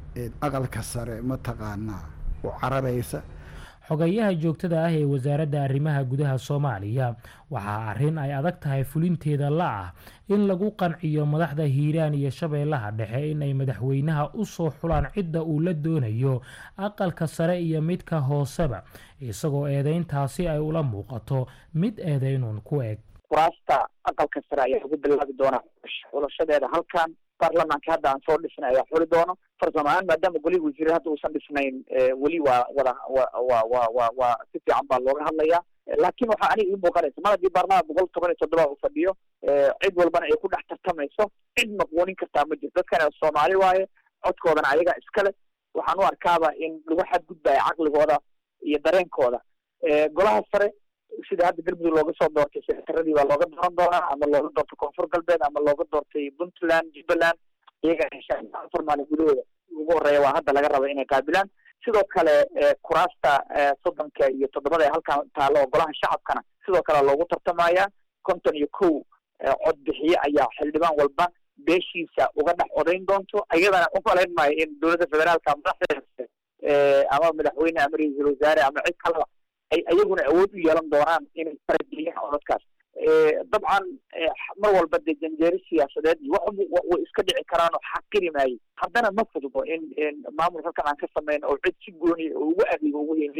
Speaker 7: aqalka sare mataqaanaa u cararaysa
Speaker 5: xogayaha joogtada ah ee wasaaradda arrimaha gudaha soomaaliya waxaa arrin ay adag tahay fulinteeda la ah in lagu qanciyo madaxda hiiraan iyo shabeellaha dhexe in ay madaxweynaha u soo xulaan cidda uu la doonayo aqalka sare iyo midka hooseba isagoo eedeyntaasi ay ula muuqato mid eedeynuun ku eg
Speaker 6: kuraasta aqalka sare ayaa lagu bilaabi doonaa xulashadeeda halkan baarlamaanka hadda aan soo dhisnay ayaa xuli doono farsamo ahaan maadaama golihi wasiire hadda uusan dhisnayn weli waa wada wa wa wa wa waa si fiican baa looga hadlayaa laakiin waxaa aniga ii muuqanaysa mar haddii baarlamaanka boqol toban iyo toddoba uu fadhiyo cid walbana ay ku dhex tartamayso cid maqwoonin kartaa ma jirto dadkana soomaali waaye codkoodana ayaga iskale waxaan u arkaaba in lagu xadgudbaya caqligooda iyo dareenkooda golaha sare sida hadda galmudug looga soo doortay sekataradii baa looga dooran doonaa ama looga doortay koonfur galbeed ama looga doortay puntland jubbaland iyaga afar maalin gudahooda ugu horeeya waa hadda laga raba inay qaabilaan sidoo kale kuraasta soddonka iyo toddobada ee halkan taalo oo golaha shacabkana sidoo kale loogu tartamaya konton iyo kow cod bixiye ayaa xildhibaan walba beeshiisa uga dhex odayn doonto iyadana umalayn maayo in dowladda federaalka madaxdeeda ama madaxweyne ama ra-iisul wasaare ama cid kaleba ay ayaguna awood u yeelan doonaan inay farageliyaan codadkaas dabcan mar walba dee janjeeri siyaasadeed iyo wax way iska dhici karaan oo xaqiri maayo haddana ma fududo in maamul halkan aan ka samayn oo cid si gooniya oo ugu adeego ugu heliyo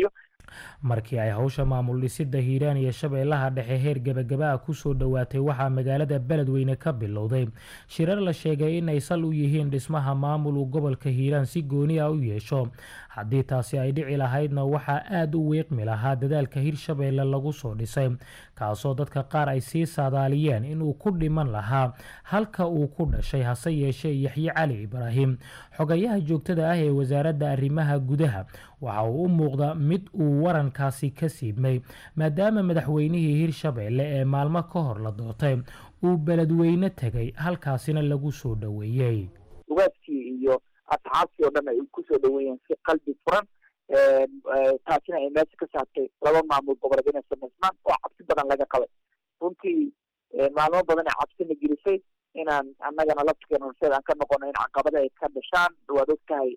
Speaker 5: markii ay howsha maamul dhisidda hiiraan iyo shabeellaha dhexe heer gebagaba ah kusoo dhowaatay waxaa magaalada beledweyne ka bilowday shirar la sheegay inay sal u yihiin dhismaha maamul uu gobolka hiiraan si gooni ah u yeesho haddii taasi ay dhici lahaydna waxaa aada u wiiqmi lahaa dadaalka hirshabeelle lagu soo dhisay kaasoo dadka qaar ay sii saadaaliyeen inuu ku dhiman lahaa halka uu ku dhashay hase yeeshee yaxye cali ibraahim xogayaha joogtada ah ee wasaaradda arrimaha gudaha waxa uu u muuqda mid uu warankaasi ka siibmay maadaama madaxweynihii hirshabeelle ee maalmo ka hor la doortay uu beledweyne tegay halkaasina lagu soo dhoweeyey
Speaker 6: ugaadkii iyo asxaabtii oo dhan ay kusoo dhaweeyeen si qalbi furan taasina ay meesha ka saartay laba maamul goboleed inay samaysmaan oo cabsi badan laga qabay runtii maalmo badan ay cabsina gelisay inaan annagana laftigeena horseed aan ka noqono in caqabada ay ka dhashaan waad og tahay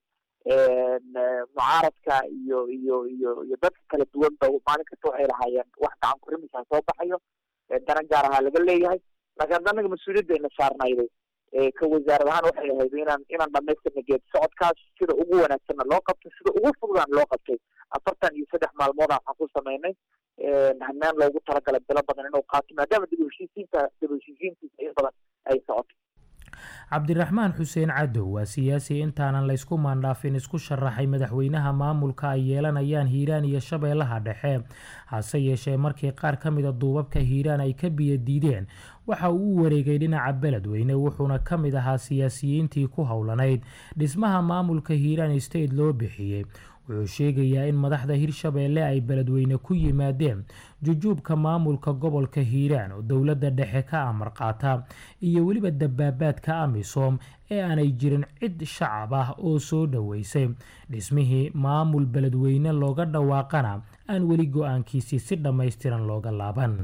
Speaker 6: mucaaradka iyo iyo iyo iyo dadka kala duwan ba maalin kasta waxay lahaayeen wax gacan kurimisha soo baxayo daran gaar ahaa laga leeyahay laakiin anaga mas-uuliyadda ina saarnayday ka wasaarad ahaan waxay ahayd inaan inaan dhamaystirna geed socodkaas sida ugu wanaagsanna loo qabto sida ugu fududaan loo qabtay afartan iyo saddex maalmood waxaan ku samaynay hanaan loogu talagalay bilo badan inuu qaato maadaama dib u heshiisiinta dib u heshiisiintiisa in badan ay socoto
Speaker 5: cabdiraxmaan xuseen cadow waa siyaasi intaanan laysku maandhaafin isku sharaxay madaxweynaha maamulka ay yeelanayaan hiiraan iyo shabeellaha dhexe hase yeeshee markii qaar ka mida duubabka hiiraan ay ka biyo diideen waxa uu u wareegay dhinaca beledweyne wuxuuna ka mid ahaa siyaasiyiintii ku howlanayd dhismaha maamulka hiiraan state loo bixiyey wuxuu sheegayaa in madaxda hirshabeelle ay beledweyne ku yimaadeen jujuubka maamulka gobolka hiiraan oo dowladda dhexe ka amar qaata iyo weliba dabaabaadka amisom ee aanay jirin cid shacab ah oo soo dhoweysay dhismihii maamul beledweyne looga dhawaaqana aan weli go-aankiisii si dhammaystiran looga laaban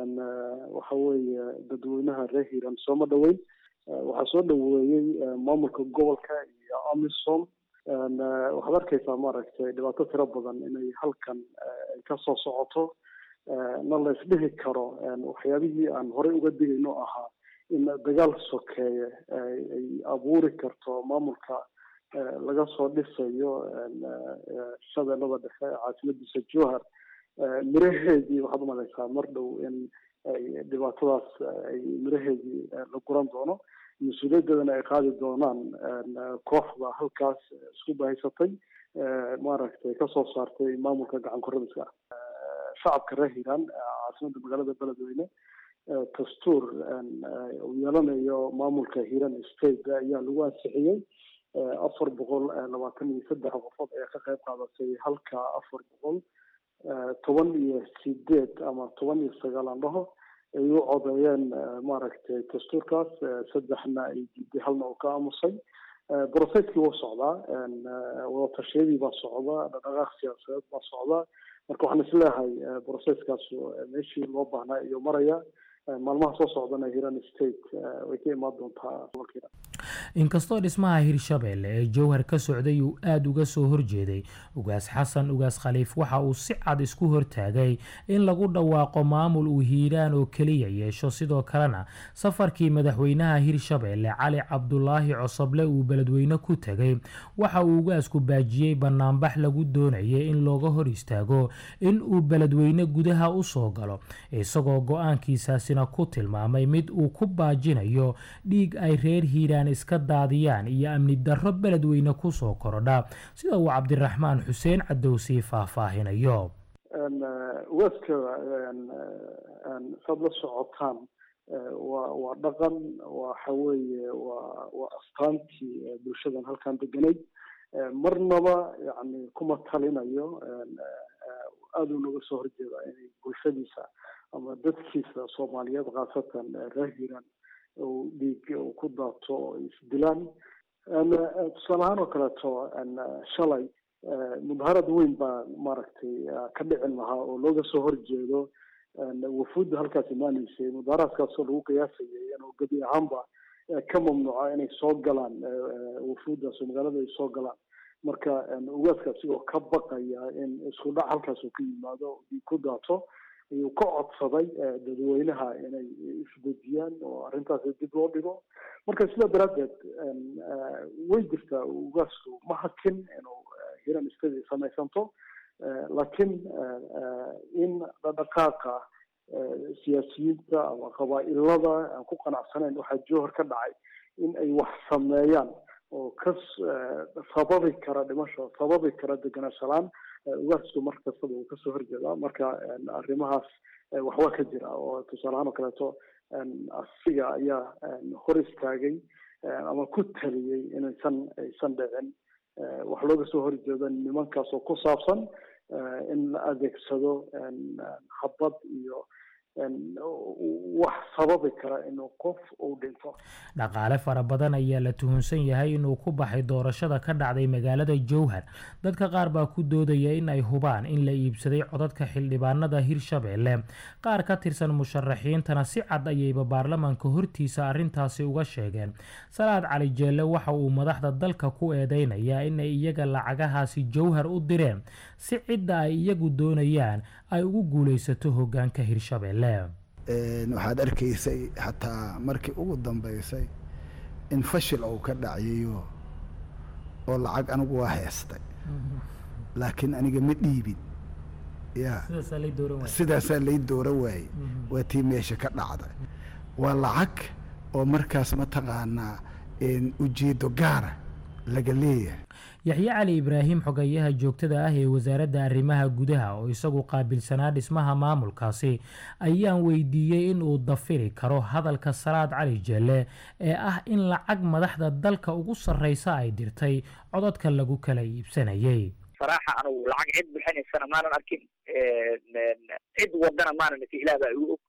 Speaker 9: waxa weeye dadweynaha reer hiiraan sooma dhoweyn waxaa soo dhoweeyey maamulka gobolka iyo amisom waxaad arkaysaa maaragtay dhibaato tiro badan inay halkan ay ka soo socoto na la isdhihi karo waxyaabihii aan horey uga digayno ahaa in dagaal sokeeye ay abuuri karto maamulka laga soo dhisayo shabeellada dhexe caasimadiisa jowhar miraheedii waxaad umalaysaa mar dhow in ay dhibaatadaas ay miraheedii la guran doono mas-uuliyaddeedana ay qaadi doonaan kooxda halkaas isku bahaysatay maaragtay kasoo saartay maamulka gacan koradiska shacabka reer hiiraan caasimada magaalada beledweyne dastuur uu yeelanayo maamulka hiiraan state ayaa lagu ansixiyey afar boqol labaatan iyo saddex qofood ayaa ka qayb qaadatay halka afar boqol toban iyo sideed ama toban iyo sagaal aan dhaho ay u codeeyeen maaragtay dastuurkaas saddexna ay diiday halna uu ka aamusay brocesskii wuu socdaa wadatashyadii baa socda dhaqdhaqaaq siyaasadeed baa socda marka waxaan isleeyahay brocesskaas meeshii loo baahnaa iyo maraya maalmaha soo socdana hiran state way ka imaan doontaa gobolkiina
Speaker 5: inkastoo dhismaha hirshabeelle ee jowhar ka socday uu aada uga soo horjeeday ugaas xasan ugaas khaliif waxa uu si cad isku hortaagay in lagu dhawaaqo maamul uu hiiraan oo keliya yeesho sidoo kalena safarkii madaxweynaha hirshabeelle cali cabdulaahi cosoble uu beledweyne ku tegay waxa uu ugaasku baajiyey banaanbax lagu doonayay in looga hor istaago in uu beledweyne gudaha u soo galo isagoo go-aankiisaasina ku tilmaamay mid uu ku baajinayo dhiig ay reer hiiraan iska daadiyaan iyo amni darro beledweyne kusoo korodha sida uu cabdiraxmaan xuseen cadowsii faahfaahinayo
Speaker 9: waaska saad la socotaan waa waa dhaqan waxa weeye waa waa astaantii bulshadan halkan deganayd marnaba yani kuma talinayo aada u naga soo horjeeda inay bulshadiisa ama dadkiisa soomaaliyeed khaasatan reer hiiraan uu dhiig ku daato oo isdilaan tusaale ahaan oo kaleeto shalay mudaharad weyn baa maaragtay ka dhicin lahaa oo looga soo horjeedo wafuudda halkaas imaanaysay mudaharaadkaasoo lagu qiyaasayay inuu gebi ahaanba ka mamnuuca inay soo galaan wafuuddaas oo magaalada ay soo galaan marka ugaaska asigoo ka baqaya in isku dhac halkaas uu ka yimaado dhiig ku daato ayuu ka codsaday dadweynaha inay isdejiyaan oo arrintaas dib loo dhigo marka sidaa daraaddeed way jirtaa ugaasku ma hakin inuu hiran istadi samaysanto laakiin in dhaqdhaqaaqa siyaasiyiinta ama qabaa'ilada aan ku qanacsanayn waxaa jowhar ka dhacay in ay wax sameeyaan oo ka sababi kara dhimasho sababi kara deganaanshalaan ugaasku mar kastaba uu kasoo horjeedaa marka arrimahaas waxba ka jira oo tusaale ahaan oo kaleeto asiga ayaa hor istaagay ama ku taliyey inaysan aysan dhicin wax looga soo horjeedo nimankaas oo ku saabsan in la adeegsado habad iyo wax sababi kara inuu qof uu dhinto
Speaker 5: dhaqaale fara badan ayaa la tuhunsan yahay inuu ku baxay doorashada ka dhacday magaalada jowhar dadka qaar baa ku doodaya in ay hubaan in la iibsaday codadka xildhibaanada hirshabeelle qaar ka tirsan musharaxiintana si cad ayayba baarlamaanka hortiisa arrintaasi uga sheegeen salaad cali jeelle waxa uu madaxda dalka ku eedeynayaa inay iyaga lacagahaasi jowhar u direen si cidda ay iyagu doonayaan ay ugu guulaysato hoggaanka hirshabeelle
Speaker 7: waxaad arkaysay xataa markii ugu dambeysay in fashil uu ka dhaciyo oo lacag anigu waa heestay laakiin aniga ma dhiibin ya sidaasaa lay doora waayey waa tii meesha ka dhacday waa lacag oo markaas mataqaanaa ujeedo gaara laga leeyahay
Speaker 5: yaxye cali ibraahim xogayaha joogtada ah ee wasaaradda arrimaha gudaha oo isagu qaabilsanaa dhismaha maamulkaasi ayaan weydiiyey in uu dafiri karo hadalka salaad cali jelle ee ah in lacag madaxda dalka ugu sarreysa ay dirtay codadka lagu kala iibsanayay
Speaker 6: saraaxa anugu lacag cid bixinaysana maanan arkin cid wadana maanan isi ilaah baa igu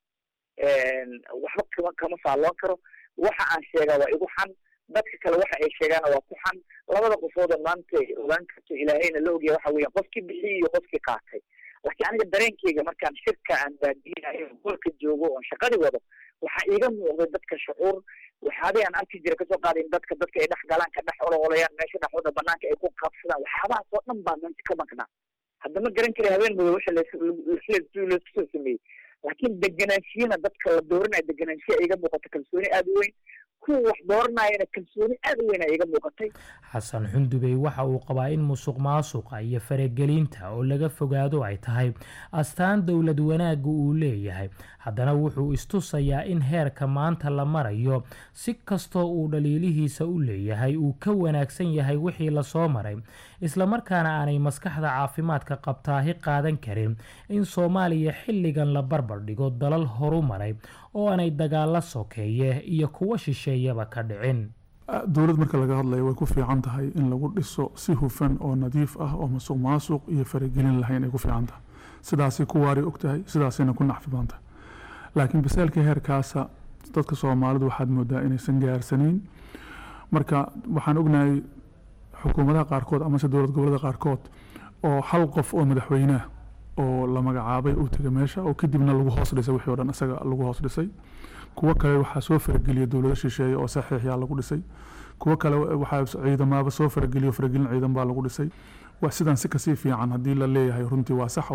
Speaker 6: og waxba kama kama faalloon karo waxa aan sheegaa waa igu xan dadka kale waxa ay sheegaana waa ku xan labada qofooda maanta ogaan karto ilaahayna la ogyahay waxa weeyaan qofkii bixiyey iyo qofkii qaatay laakiin aniga dareenkeyga markaan shirka aan baadiyinayo golka joogo oon shaqadii wado waxaa iiga muuqday dadka shucuur waxyaabay aan arki jira kasoo qaadayn dadka dadka ay dhex galaan ka dhex ololayaan meesha dhexooda banaanka ay ku qabsadaan waxyaabahaas oo dhan baa meesha ka maqnaa hadda ma garan kari habeen mudo waxa laysku soo sameeyey laakiin deganaanshiyana dadka la dooranayo deganaanshiya iiga muuqata kalsooni aada u weyn kuwa wax dooranayana kalsooni aada u weyn a iiga muuqatay
Speaker 5: xasan xundubey waxa uu qabaa in musuq maasuqa iyo faragelinta oo laga fogaado ay tahay astaan dowlad wanaagga uu leeyahay haddana wuxuu istusayaa in heerka maanta la marayo si kastoo uu dhaliilihiisa u leeyahay uu ka wanaagsan yahay wixii lasoo maray islamarkaana aanay maskaxda caafimaadka qabtaahi qaadan karin in soomaaliya xilligan la barbar dhigo dalal horu maray oo aanay dagaalo sokeeye iyo kuwo shisheeyaba ka dhicin
Speaker 8: dowlad marka laga hadlayo way ku fiican tahay in lagu dhiso si hufan oo nadiif ah oo masuq maasuq iyo faragelin lahayn ay ku fiican tahay sidaasay ku waari og tahay sidaasayna ku nacfi badan tahay laakiin basaalka heerkaasa dadka soomaalidu waxaad moodaa inaysan gaarsanayn marka waxaan ognahay xukuumadaha qaarkood amase dowlad gobolada qaarkood oo hal qof oo madaxweyneah oo la magacaabay uu tegay meesha oo kadibna lagu hoos dhisay wixii o dhan isaga lagu hoos dhisay kuwo kale waxaa soo farageliya dowlado shisheeye oo saxiixyaa lagu dhisay kuwo kale waxaa ciidamaaba soo farageliyo faragelin ciidan baa lagu dhisay waa sidan si kasii fiican haddii la leeyahay runtii waa sax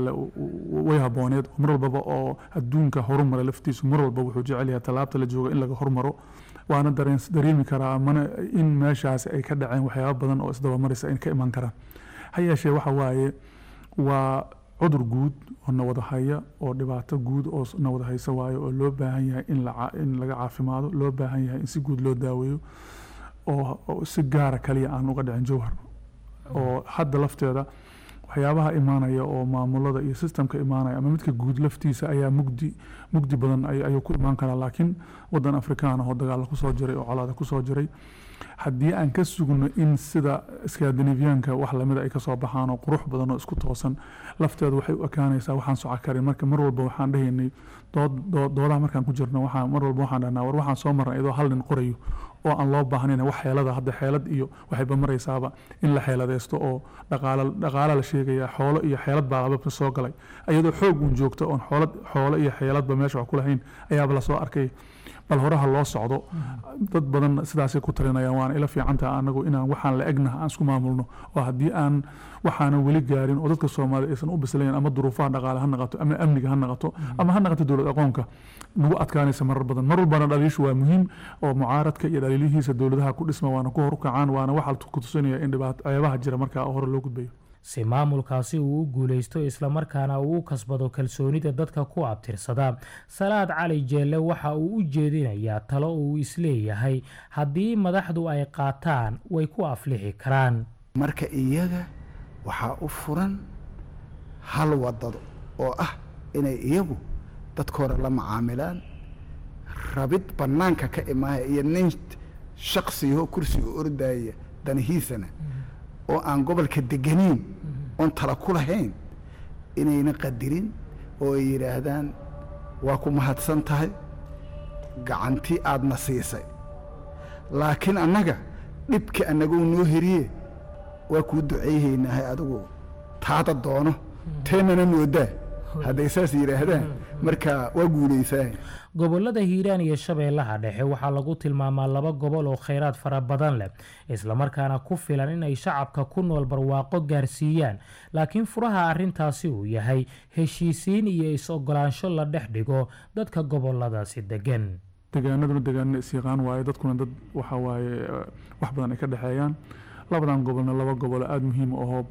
Speaker 8: way habooneed mar walbaba oo adduunka horumara laftiisu mar walba wuxuu jecel yahay tallaabta la jooga in laga hormaro waana dareemi karaa mana in meeshaasi ay ka dhaceen waxyaaba badan oo isdabamaraysa in ka iman karaan ha yeeshee waxa waaye waa cudur guud oo nawada haya oo dhibaato guud oo nawada haysa waayo oo loo baahan yahay in laga caafimaado loo baahan yahay in si guud loo daaweeyo oo si gaara kaliya aan uga dhicin jowhar oo hadda lafteeda waxyaabaha imaanaya oo maamulada iyo sistemka imaanaya ama midka guud laftiisa ayaa mugdi mugdi badan ayuu ku imaan karaa laakiin wadan afrikaan oo dagaala kusoo jiray oo colaada kusoo jiray haddii aan ka sugno in sida skandinaviyaanka wax lamida ay kasoo baxaan oo qurux badan oo isku toosan lafteedu waxay u ekaanaysaa waxaan soco karin marka mar walba waxaan dhahaynay doodaha markaan ku jirno waxaan mar walba waxaan dhahnaa war waxaan soo marnay idoo hal nin qorayo oo aan loo baahnayn wax xeelada hadda xeelad iyo waxayba maraysaaba in la xeeladaysto oo dhaqaala dhaqaala la sheegaya xoolo iyo xeelad baa lababa soo galay iyadoo xoog uun joogto oon xoolad xoolo iyo xeeladba meesha wax ku lahayn ayaaba lasoo arkay bal horaha loo socdo dad badan sidaasay ku talinayaan waana ila fiicantaha anagu inaan waxaan la egnaha aan isku maamulno oo haddii aan waxaanan weli gaarin oo dadka soomaalida aysan u bislayn ama duruufaha dhaqaale ha naqato ama amniga ha naqato ama ha naqato dowlad aqoonka nagu adkaanaysa marar badan mar walbana dhaliishu waa muhiim oo mucaaradka iyo dhaliilihiisa dowladaha ku dhisma waana ku hor ukacaan waana waxa ku tusinaya in dhibaato ceebaha jira markaa hore loo gudbayo
Speaker 5: si maamulkaasi uu u guulaysto islamarkaana uu u kasbado kalsoonida dadka ku abtirsada salaad cali jeelle waxa uu u jeedinayaa talo uu isleeyahay haddii madaxdu ay qaataan way ku aflixi karaan
Speaker 7: marka iyaga waxaa u furan hal wadado oo ah inay iyagu dadkooda la macaamilaan rabid bannaanka ka imaaya iyo nin shaksiyaho kursiga ordaya danihiisana oo aan gobolka deganayn oon tala ku lahayn inayna qadirin oo ay yidhaahdaan waa ku mahadsan tahay gacantii aadna siisay laakiin annaga dhibka annagou noo heriye waa kuu duceyhaynahay adigu taada doono teennana noodaa hadday saas yidhaahdaan marka waa guulaysaa
Speaker 5: gobollada hiiraan iyo shabeellaha dhexe waxaa lagu tilmaamaa laba gobol oo khayraad fara badan leh islamarkaana ku filan inay shacabka ku nool barwaaqo gaarsiiyaan laakiin furaha arrintaasi uu yahay heshiisiin iyo is-ogolaansho la dhex dhigo dadka gobolladaasi degan
Speaker 8: degaanaduna degaanna isyaqaan waaye dadkuna dad waxa waaye wax badan ay ka dhexeeyaan labadan gobolna laba gobol aada muhiim ahoo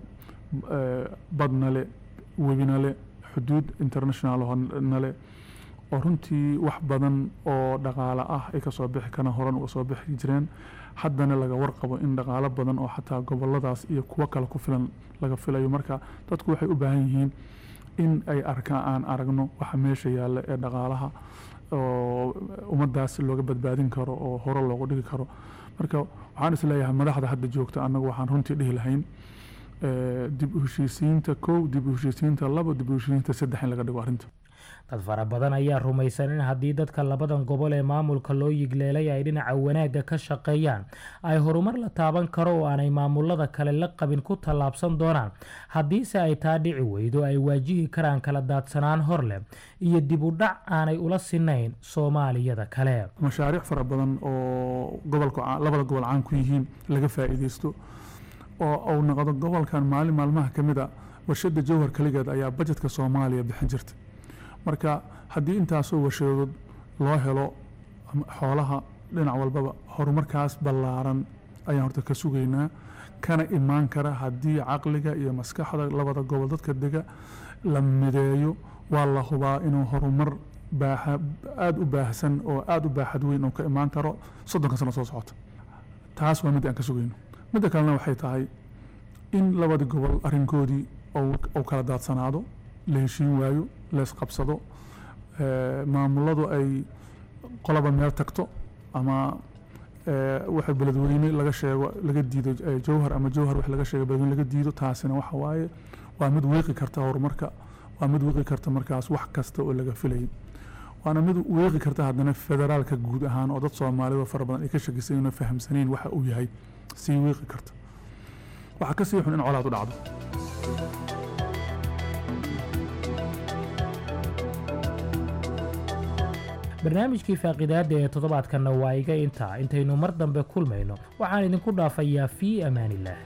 Speaker 8: badna le webina le xuduud international nale oo runtii wax badan oo dhaqaale ah ay kasoo bixi karaan horan uga soo bixi jireen haddana laga warqabo in dhaqaalo badan oo xataa goboladaas iyo kuwo kale ku filan laga filayo marka dadku waxay u baahan yihiin in ay arkaan aan aragno waxa meesha yaalla ee dhaqaalaha oo ummaddaas looga badbaadin karo oo hore loogu dhigi karo marka waxaan isleeyahay madaxda hadda joogta annagu waxaan runtii dhihi lahayn dib u heshiisiinta kow dib u heshiisiinta labo dib u heshiisiinta saddex in laga dhigo arrinta
Speaker 5: dad fara badan ayaa rumaysan in haddii dadka labadan gobol ee maamulka loo yigleelay ay dhinaca wanaagga ka shaqeeyaan ay horumar la taaban karo oo aanay maamulada kale la qabin ku tallaabsan doonaan haddiise ay taa dhici weydo ay waajihi karaan kala daadsanaan hor leh iyo dib u dhac aanay ula sinayn soomaaliyada kale
Speaker 8: mashaariic fara badan oo gobolka labada gobol caan ku yihiin laga faa'iidaysto oo uu noqdo gobolkan maalin maalmaha ka mid a warshadda jowhar keligeed ayaa bajetka soomaaliya bixin jirta marka haddii intaasoo warshadood loo helo xoolaha dhinac walbaba horumarkaas ballaaran ayaan horta ka sugaynaa kana imaan kara haddii caqliga iyo maskaxda labada gobol dadka dega la mideeyo waa la hubaa inuu horumar baaxa aada u baahsan oo aada u baaxad weyn oo ka imaan karo soddonka sano soo socota taas waa mid aan ka sugayno midda kalena waxay tahay in labada gobol arrinkoodii uu kala daadsanaado la heshiin waayo leesqabsado maamuladu ay qolaba meel tagto ama waxa beledweyne laga sheego laga diido jowhar ama jowhar wax laga sheego beledweyne laga diido taasina waxa waaye waa mid wiiqi karta horumarka waa mid wiiqi karta markaas wax kasta oo laga filayay waana mid wiiqi karta haddana federaalka guud ahaan oo dad soomaalida fara badan ay ka shakisanyiin fahamsanayn waxa uu yahay sii wiiqi karta waxaa ka sii xun in colaad u dhacdo
Speaker 5: barnaamijkii faaqidaada ee toddobaadkanna waa iga intaa intaynu mar dambe kulmayno waxaan idinku dhaafayaa fii amaanillaah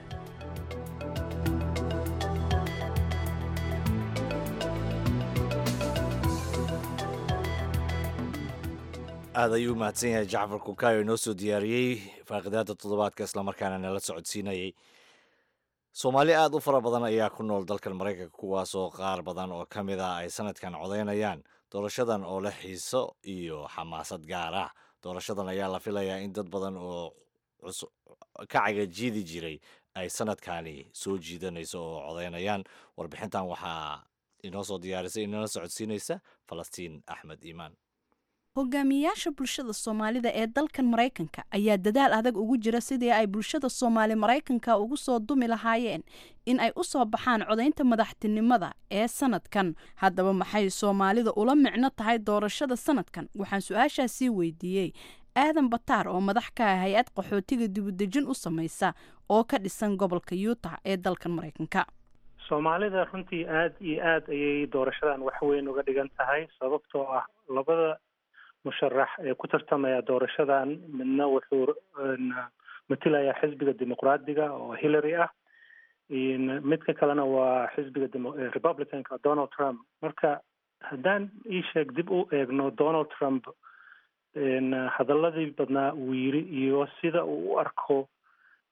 Speaker 1: aada ayuu u mahadsan yahay jacfar kukayo inoo soo diyaariyey faaqidaada toddobaadka islamarkaana nala socodsiinayay soomaali aada u fara badan ayaa ku nool dalkan maraykanka kuwaasoo qaar badan oo ka mid ah ay sanadkan codaynayaan doorashadan oo leh xiiso iyo xamaasad gaar ah doorashadan ayaa la filayaa in dad badan oo ka cagajiidi jiray ay sanadkani soo jiidanayso oo codaynayaan warbixintan waxaa inoo soo diyaarisay inala socodsiinaysa falastiin axmed iimaan
Speaker 2: hogaamiyayaasha bulshada soomaalida ee dalkan maraykanka ayaa dadaal adag ugu jira sidii ay bulshada soomaali maraykanka ugu soo dumi lahaayeen in ay u soo baxaan codaynta madaxtinimada ee sanadkan haddaba maxay soomaalida ula micno tahay doorashada sanadkan waxaan su-aashaasii weydiiyey aadan bataar oo madax ka ah hay-ad qaxootiga dibudejin u samaysa oo ka dhisan gobolka yuutah ee dalkan maraykanka
Speaker 10: soomaalida runtii aada iyo aada ayay doorashadan wax weyn uga dhigan tahay sababtoo ah labada musharax ee ku tartamaya doorashadan midna wuxuu matilayaa xisbiga dimuqraadiga oo hillary ah midka kalena waa xisbiga republicanka donald trump marka haddaan ii sheeg dib u eegno donald trump hadaladii badnaa uu yiri iyo sida uu u arko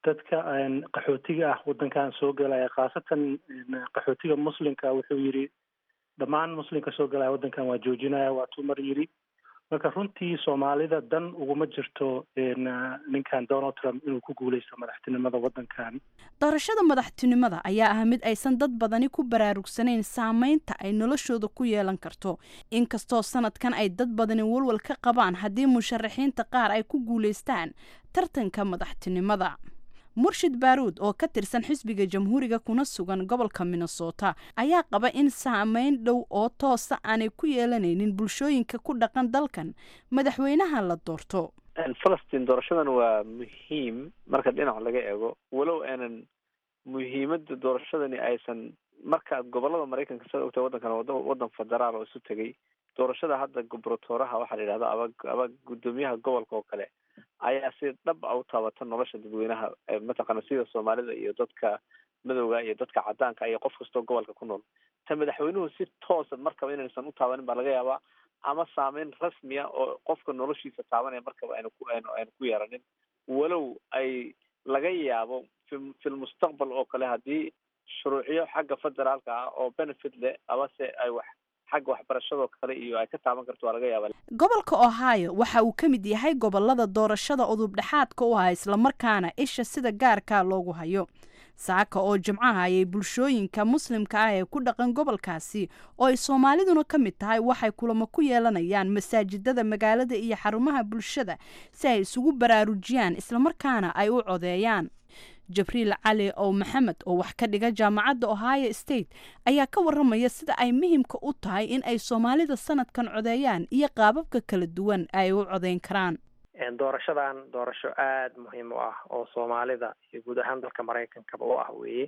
Speaker 10: dadka qaxootiga ah waddankan soo galaya khaasatan qaxootiga muslimka wuxuu yidhi dhammaan muslimka soo galaya waddankan waa joojinaya waa tumar yidhi marka runtii soomaalida dan uguma jirto ninkan donald trump inuu ku guuleysto madaxtinimada waddankan
Speaker 2: doorashada madaxtinimada ayaa ah mid aysan dad badani ku baraarugsanayn saameynta ay noloshooda ku yeelan karto inkastoo sanadkan ay dad badani walwal ka qabaan haddii musharaxiinta qaar ay ku guuleystaan tartanka madaxtinimada murshid baaruud oo ka tirsan xisbiga jamhuuriga kuna sugan gobolka minnesota ayaa qaba in saameyn dhow oo toosa aanay ku yeelanaynin bulshooyinka ku dhaqan dalkan madaxweynaha la doorto
Speaker 11: falastiin doorashadan waa muhiim marka dhinac laga eego walow aanan muhiimada doorashadani aysan markaad gobolada maraykanka sada ogtahay waddankan waddan federaal oo isu tegay doorashada hadda gobratooraha waxaa la yidhahda aba aba guddoomiyaha gobolka oo kale ayaa si dhab a u taabata nolosha dadweynaha mataqaana sida soomaalida iyo dadka madowga iyo dadka cadaanka iyo qof kastoo gobolka ku nool ta madaxweynuhu si toosa markaba inaysan u taabanin baa laga yaabaa ama saameyn rasmiya oo qofka noloshiisa taabanaya markaba aynu ku aynu aynu ku yeeranin walow ay laga yaabo fi filmustaqbal oo kale haddii shuruucyo xagga federaalka ah oo benefit leh amase ay wax xagga waxbarashadoo kale iyo ay ka taaban karto waa laga yaaba
Speaker 2: gobolka ohio waxa uu ka mid yahay gobolada doorashada udub dhexaadka u ah islamarkaana isha sida gaarka loogu hayo saaka oo jimcaha ayay bulshooyinka muslimka ah ee ku dhaqan gobolkaasi oo ay soomaaliduna ka mid tahay waxay kulamo ku yeelanayaan masaajidada magaalada iyo xarumaha bulshada si ay isugu baraarujiyaan islamarkaana ay u codeeyaan jabriil cali ow maxamed oo wax ka dhiga jaamacadda ohio state ayaa ka waramaya sida ay muhimka u tahay in ay soomaalida sanadkan codeeyaan iyo qaababka kala duwan ay u codeyn karaan
Speaker 12: doorashadan doorasho aada muhiim u ah oo soomaalida iyo guud ahaan dalka maraykankaba u ah weeye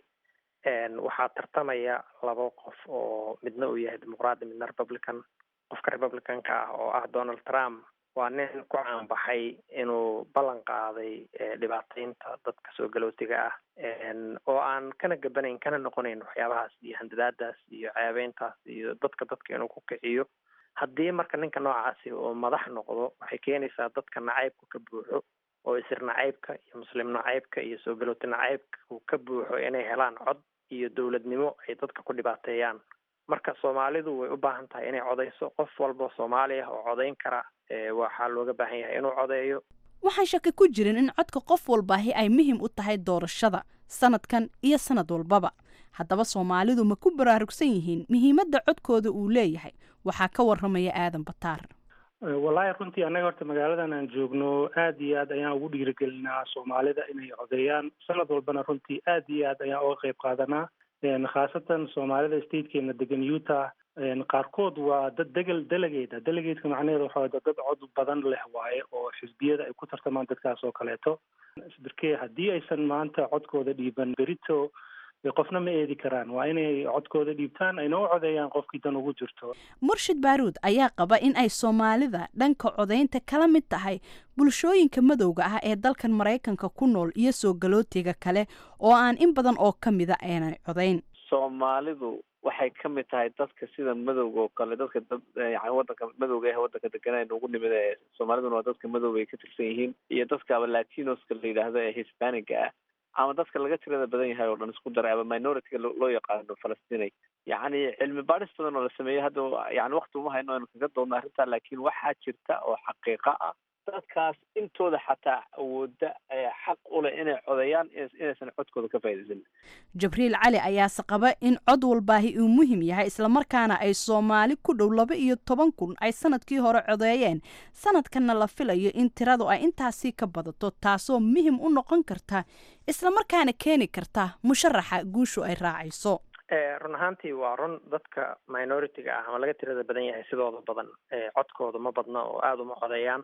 Speaker 12: waxaa tartamaya laba qof oo midna uu yahay dimuqraadi midna republican qofka republicanka ah oo ah donald trump waa nin ku caanbaxay inuu ballan qaaday dhibaateynta dadka soo galootiga ah oo aan kana gabanayn kana noqonayn waxyaabahaas iyo handadaadaas iyo ceebeyntaas iyo dadka dadka inuu ku kiciyo haddii marka ninka noocaasi oo madax noqdo waxay keenaysaa dadka nacaybka ka buuxo oo isir nacaybka iyo muslim nacaybka iyo soo galooti nacaybka ka buuxo inay helaan cod iyo dowladnimo ay dadka ku dhibaateeyaan marka soomaalidu way u baahan tahay inay codeyso qof walba soomaali ah oo codeyn kara waxaa looga baahan yahay inuu codeeyo
Speaker 2: waxaan shaki ku jirin in codka qof walbaahi ay muhiim u tahay doorashada sanadkan iyo sanad walbaba haddaba soomaalidu ma ku baraarugsan yihiin muhiimadda codkooda uu leeyahay waxaa ka waramaya aadan bataar
Speaker 10: wallaahi runtii annaga horta magaaladan aan joogno aad iyo aad ayaan ugu dhiirigelinaa soomaalida inay codeeyaan sanad walbana runtii aad iyo aad ayaan uga qayb qaadanaa khaasatan soomaalida statekeena degan utah qaarkood waa dad degel delegate delegateka macnaheedu waxa waye dad cod badan leh waaye oo xisbiyada ay ku tartamaan dadkaas oo kaleeto darkee haddii aysan maanta codkooda dhiiban berito qofna ma eedi karaan waa inay codkooda dhiibtaan ayna u codeeyaan qofkii dan ugu jirto
Speaker 2: murshid baaruud ayaa qaba in ay soomaalida dhanka codeynta kala mid tahay bulshooyinka madowga ah ee dalkan maraykanka ku nool iyo soo galootiga kale oo aan in badan oo ka mida aanay codeyn
Speaker 11: soomaalidu waxay ka mid tahay dadka sida madowga oo kale dadka dad yani wadanka madowga ah wadanka deganaa ugu nimid ee soomaaliduna waa dadka madowga ay ka tirsan yihiin iyo dadkaaba latinoska la yidhaahdo ee hispaniga ah ama dadka laga tirada badan yahay oo dhan isku daray ama minorityga loo yaqaano falastinay yacni cilmi baadhis badan oo la sameeyey hadda yani wakti uma hayno aynu kaga doodno arrintaa laakiin waxaa jirta oo xaqiiqa ah dadkaas intooda xataa awooda xaq u leh inay codeeyaan inaysan codkooda ka faa'iidaysan
Speaker 2: jabriil cali ayaase qaba in cod walbaahi uu muhim yahay islamarkaana ay soomaali ku dhow laba iyo toban kun ay sanadkii hore codeeyeen sanadkanna la filayo in tiradu ay intaasii ka badato taasoo muhim u noqon karta islamarkaana keeni karta musharaxa guushu ay raacayso
Speaker 12: run ahaantii waa run dadka minority-ga ah ama laga tirada badan yahay sidooda badan codkooda ma badna oo aada uma codeeyaan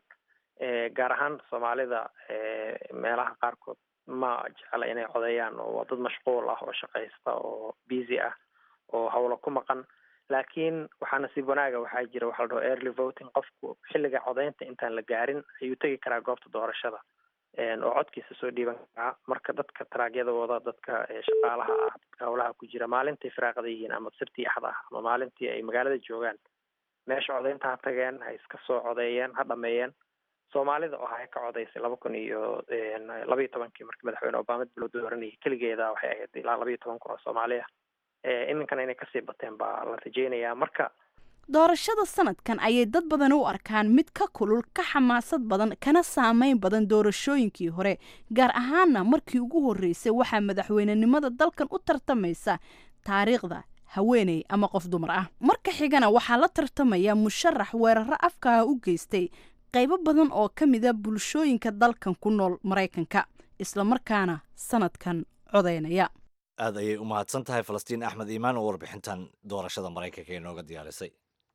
Speaker 12: gaar ahaan soomaalida meelaha qaarkood ma jecla inay codeeyaan oo waa dad mashquul ah oo shaqaysta oo busy ah oo hawlo ku maqan laakiin waxaa nasiib wanaaga waxaa jira waxa la dhaho early voting qofku xilliga codeynta intaan la gaarin ayuu tegi karaa goobta doorashada oo codkiisa soo dhiiban karaa marka dadka taraagyadooda dadka shaqaalaha ah dadka hawlaha ku jira maalintii firaaqada yihiin ama sirtii axda ah ama maalintii ay magaalada joogaan meesha codeynta ha tageen ha iska soo codeeyeen ha dhameeyeen soomaalida oo ahay ka codaysay laba kun iyo laba iyo tobankii markii madaxweyne obama dib loo dooranayay keligeeda waxay ahayd ilaa laba iyo toban kun oo soomaali ah iminkana inay kasii bateen baa la rajeynayaa marka
Speaker 2: doorashada sanadkan ayay dad badan u arkaan mid ka kulul ka xamaasad badan kana saameyn badan doorashooyinkii hore gaar ahaana markii ugu horreysay waxaa madaxweynenimada dalkan u tartamaysa taariikhda haweeney ama qof dumar ah marka xigana waxaa la tartamaya musharax weeraro afkaha u geystay qaybo badan oo ka mida bulshooyinka dalkan ku nool maraykanka islamarkaana sanadkan codaynaya
Speaker 1: aad ayay u mahadsan tahay falastiin axmed iimaan oo warbixintan doorashada maraykanka ee nooga diyaarisay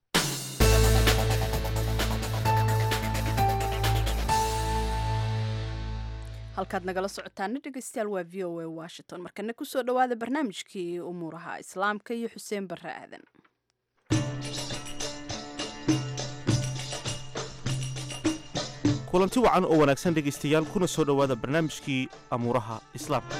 Speaker 2: halkaad nagala socotaana dhegeystayaal waa v o a washington markana kusoo dhowaada barnaamijkii umuuraha islaamka iyo xuseen barre aadan
Speaker 13: kulanti wacan oo wanaagsan dhegaystayaal kuna soo dhowaada barnaamijkii amuuraha islaamka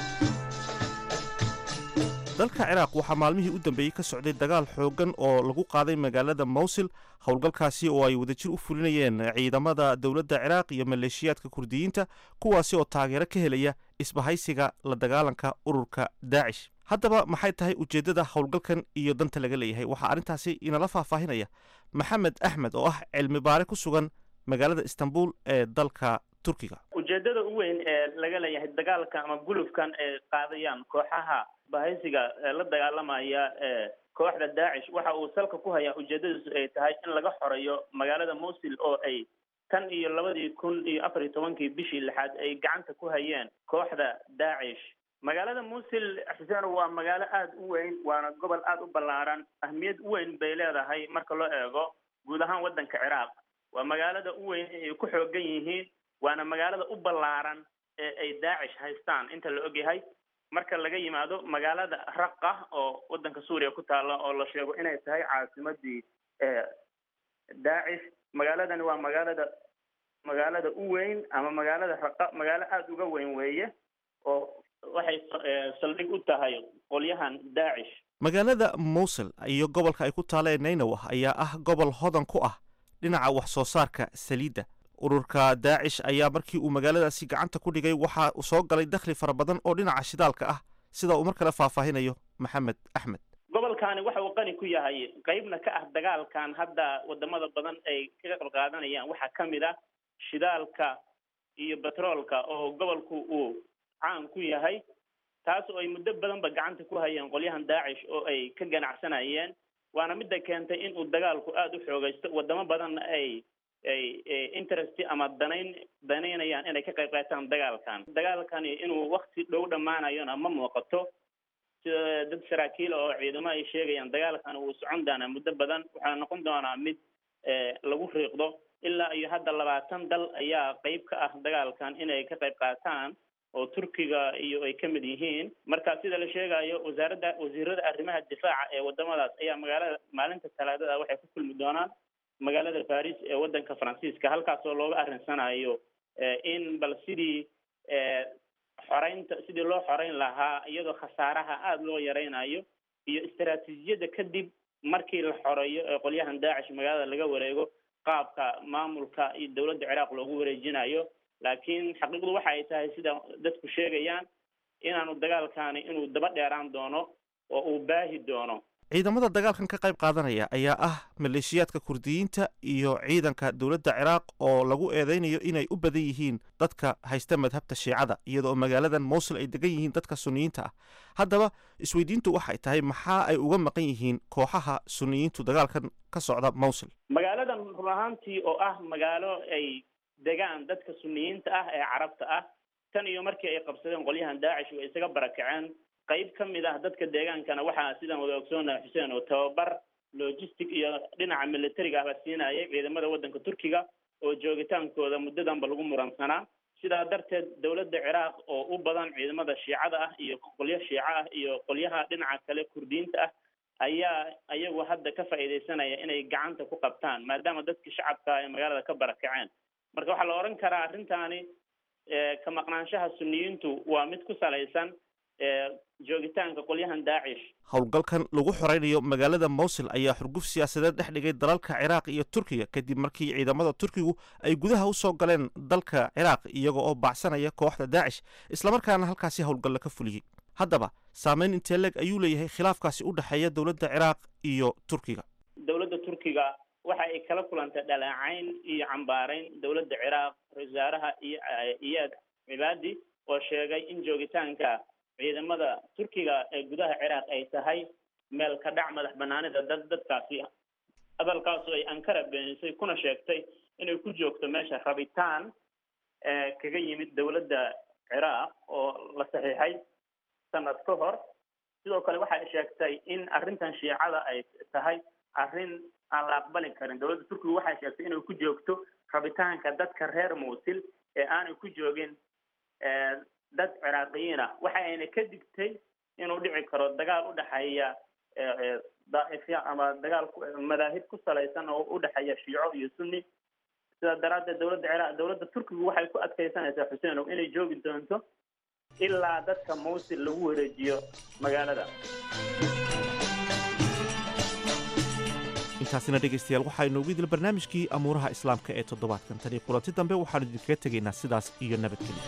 Speaker 13: dalka ciraaq waxaa maalmihii u dambeeyey ka socday dagaal xooggan oo lagu qaaday magaalada mawsil howlgalkaasi oo ay wadajir u fulinayeen ciidamada dowladda ciraaq iyo maleeshiyaadka kurdiyiinta kuwaasi oo taageero ka helaya isbahaysiga la dagaalanka ururka daacish haddaba maxay tahay ujeeddada howlgalkan iyo danta laga leeyahay waxaa arrintaasi inala faahfaahinaya maxamed axmed oo ah cilmi baare ku sugan magaalada istanbul ee dalka turkiga
Speaker 14: ujeedada u weyn ee laga leeyahay dagaalka ama gulufkan ay qaadayaan kooxaha bahaysiga la dagaalamaya ee kooxda daacish waxa uu salka ku hayaa ujeedadiisu ay tahay in laga xoreeyo magaalada mosul oo ay tan iyo labadii kun iyo afar iyo tobankii bishii lixaad ay gacanta ku hayeen kooxda daacish magaalada mosul xuseen waa magaalo aada u weyn waana gobol aada u ballaaran ahmiyad u weyn bay leedahay marka loo eego guud ahaan waddanka ciraaq waa magaalada u weyn ay ku xoogan yihiin waana magaalada u ballaaran ee ay daacish haystaan inta la ogyahay marka laga yimaado magaalada raqa oo waddanka suuriya ku taalla oo la sheego inay tahay caasimadii daacish magaaladani waa magaalada magaalada u weyn ama magaalada raqa magaalo aada uga weyn weeye oo waxay saldhig u tahay qolyahan daacish
Speaker 13: magaalada mowsil iyo gobolka ay ku taaleen nainow ayaa ah gobol hodan ku ah dhinaca wax soo saarka saliidda ururka daacish ayaa markii uu magaaladaasi gacanta ku dhigay waxaa soo galay dakhli fara badan oo dhinaca shidaalka ah sida uu mar kale faahfaahinayo maxamed axmed
Speaker 14: gobolkani waxa uu qani ku yahay qeybna ka ah dagaalkan hadda wadamada badan ay kaga qayb qaadanayaan waxaa ka mid ah shidaalka iyo betroolka oo gobolku uu caan ku yahay taas oo ay muddo badanba gacanta ku hayeen qolyahan daacish oo ay ka ganacsanayeen waana midda keentay in uu dagaalku aada u xoogaysto wadamo badanna ay ay interest ama danayn danaynayaan inay ka qayb qaataan dagaalkan dagaalkani inuu wakti dhow dhammaanayona ma muuqato sida dad saraakiil oo ciidamo ay sheegayaan dagaalkani wuu socon doonaa muddo badan waxaa noqon doonaa mid lagu riiqdo ilaa iyo hadda labaatan dal ayaa qeyb ka ah dagaalkan inay ka qayb qaataan oo turkiga iyo ay ka mid yihiin marka sida la sheegayo wasaaradda wasiirada arrimaha difaaca ee wadamadaas ayaa magaalada maalinta talaadada waxay ku kulmi doonaan magaalada paris ee waddanka faransiiska halkaasoo looga arrinsanayo in bal sidii xoreynta sidii loo xoreyn lahaa iyadoo khasaaraha aada loo yareynayo iyo istaraatiijiyadda kadib markii la xoreeyo ee qolyahan daacish magaalada laga wareego qaabka maamulka iyo dowladda ciraaq loogu wareejinayo laakiin xaqiiqdu waxa ay tahay sida dadku sheegayaan inaanu dagaalkani inuu daba dheeraan doono oo uu baahi doono
Speaker 13: ciidamada dagaalkan ka qayb qaadanaya ayaa ah maleeshiyaadka kurdiyiinta iyo ciidanka dowladda ciraaq oo lagu eedeynayo inay u badan yihiin dadka haysta madhabta shiicada iyadoo magaaladan mowsul ay degan yihiin dadka suniyiinta ah haddaba isweydiintu waxay tahay maxaa ay uga maqan yihiin kooxaha suniyiintu dagaalkan ka socda mowsul
Speaker 14: magaaladan run ahaantii oo ah magaalo ay degaan dadka suniyiinta ah ee carabta ah tan iyo markii ay qabsadeen qolyahan daacish way isaga barakaceen qayb ka mid ah dadka deegaankana waxaa sidaan wada ogsoonaha xuseen oo tababar logistic iyo dhinaca militariga ahba siinayay ciidamada waddanka turkiga oo joogitaankooda muddadanba lagu muransanaa sidaa darteed dowladda ciraaq oo u badan ciidamada shiicada ah iyo qolyo shiico ah iyo qolyaha dhinaca kale kurdiyiinta ah ayaa ayagu hadda ka faa'iidaysanaya inay gacanta ku qabtaan maadaama dadkii shacabka ay magaalada ka barakaceen marka waxaa la odhan karaa arrintaani ka maqnaanshaha suniyiintu waa mid ku salaysan joogitaanka qolyahan daacish
Speaker 13: howlgalkan lagu xoreynayo magaalada mowsil ayaa xurguf siyaasadeed dhex dhigay dalalka ciraaq iyo turkiga kadib markii ciidamada turkigu ay gudaha u soo galeen dalka ciraaq iyaga oo baacsanaya kooxda daacish islamarkaana halkaasi howlgalla ka fuliyey haddaba saameyn intee leeg ayuu leeyahay khilaafkaasi u dhexeeya dowladda ciraaq iyo turkiga
Speaker 14: dowladda turkiga waxa ay kala kulantay dhaleecayn iyo cambaarayn dowladda ciraaq ra-isul wasaaraha iyo iyaad cibaadi oo sheegay in joogitaanka ciidamada turkiga ee gudaha ciraaq ay tahay meel ka dhac madax banaanida dad dadkaasi hadalkaasu ay ankara beenisay kuna sheegtay inay ku joogto meesha rabitaan kaga yimid dowladda ciraaq oo la saxiixay sanad ka hor sidoo kale waxa ay sheegtay in arrintan shiicada ay tahay arrin aan la aqbali karin dowladda turkiga waxay sheegtay inay ku joogto rabitaanka dadka reer muusil ee aanay ku joogin dad ciraaqiyiin ah waxa ayna ka digtay inuu dhici karo dagaal u dhexeeya daa'ifya ama dagaal madaahib ku salaysan oo u dhexeeya shiico iyo sunni sidaa daraaddeed dowladda ciraaq dowladda turkigu waxay ku adkaysanaysaa xuseenow inay joogi doonto ilaa dadka mawsil lagu wareejiyo magaalada
Speaker 13: intaasina dhegaystayaal waxaa inoogu idil barnaamijkii amuuraha islaamka ee toddobaadkan tani kulanti dambe waxaanu idinkaga tegaynaa sidaas iyo nabadgelyo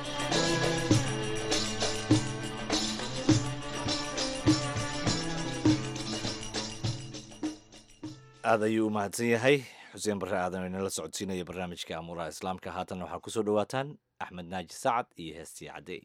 Speaker 1: aad ayuu u mahadsan yahay xuseen barre aadan oo inala socodsiinaya barnaamijka amuuraha islaamka haatan waxaa ku soo dhowaataan axmed naaji sacad iyo heestii caddey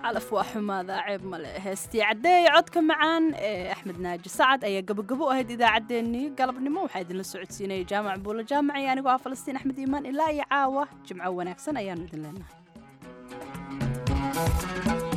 Speaker 2: calaf waa xumaada ceeb male heestii caddeeya codka macaan ee axmed naaji sacad ayaa gabagabo u ahayd idaacaddeenii galabnimo waxaa idinla socodsiinaya jaamac buulo jaamac iyo anigoo ah falastiin axmed iimaan ilaa iyo caawa jimco wanaagsan ayaanu idin leenahay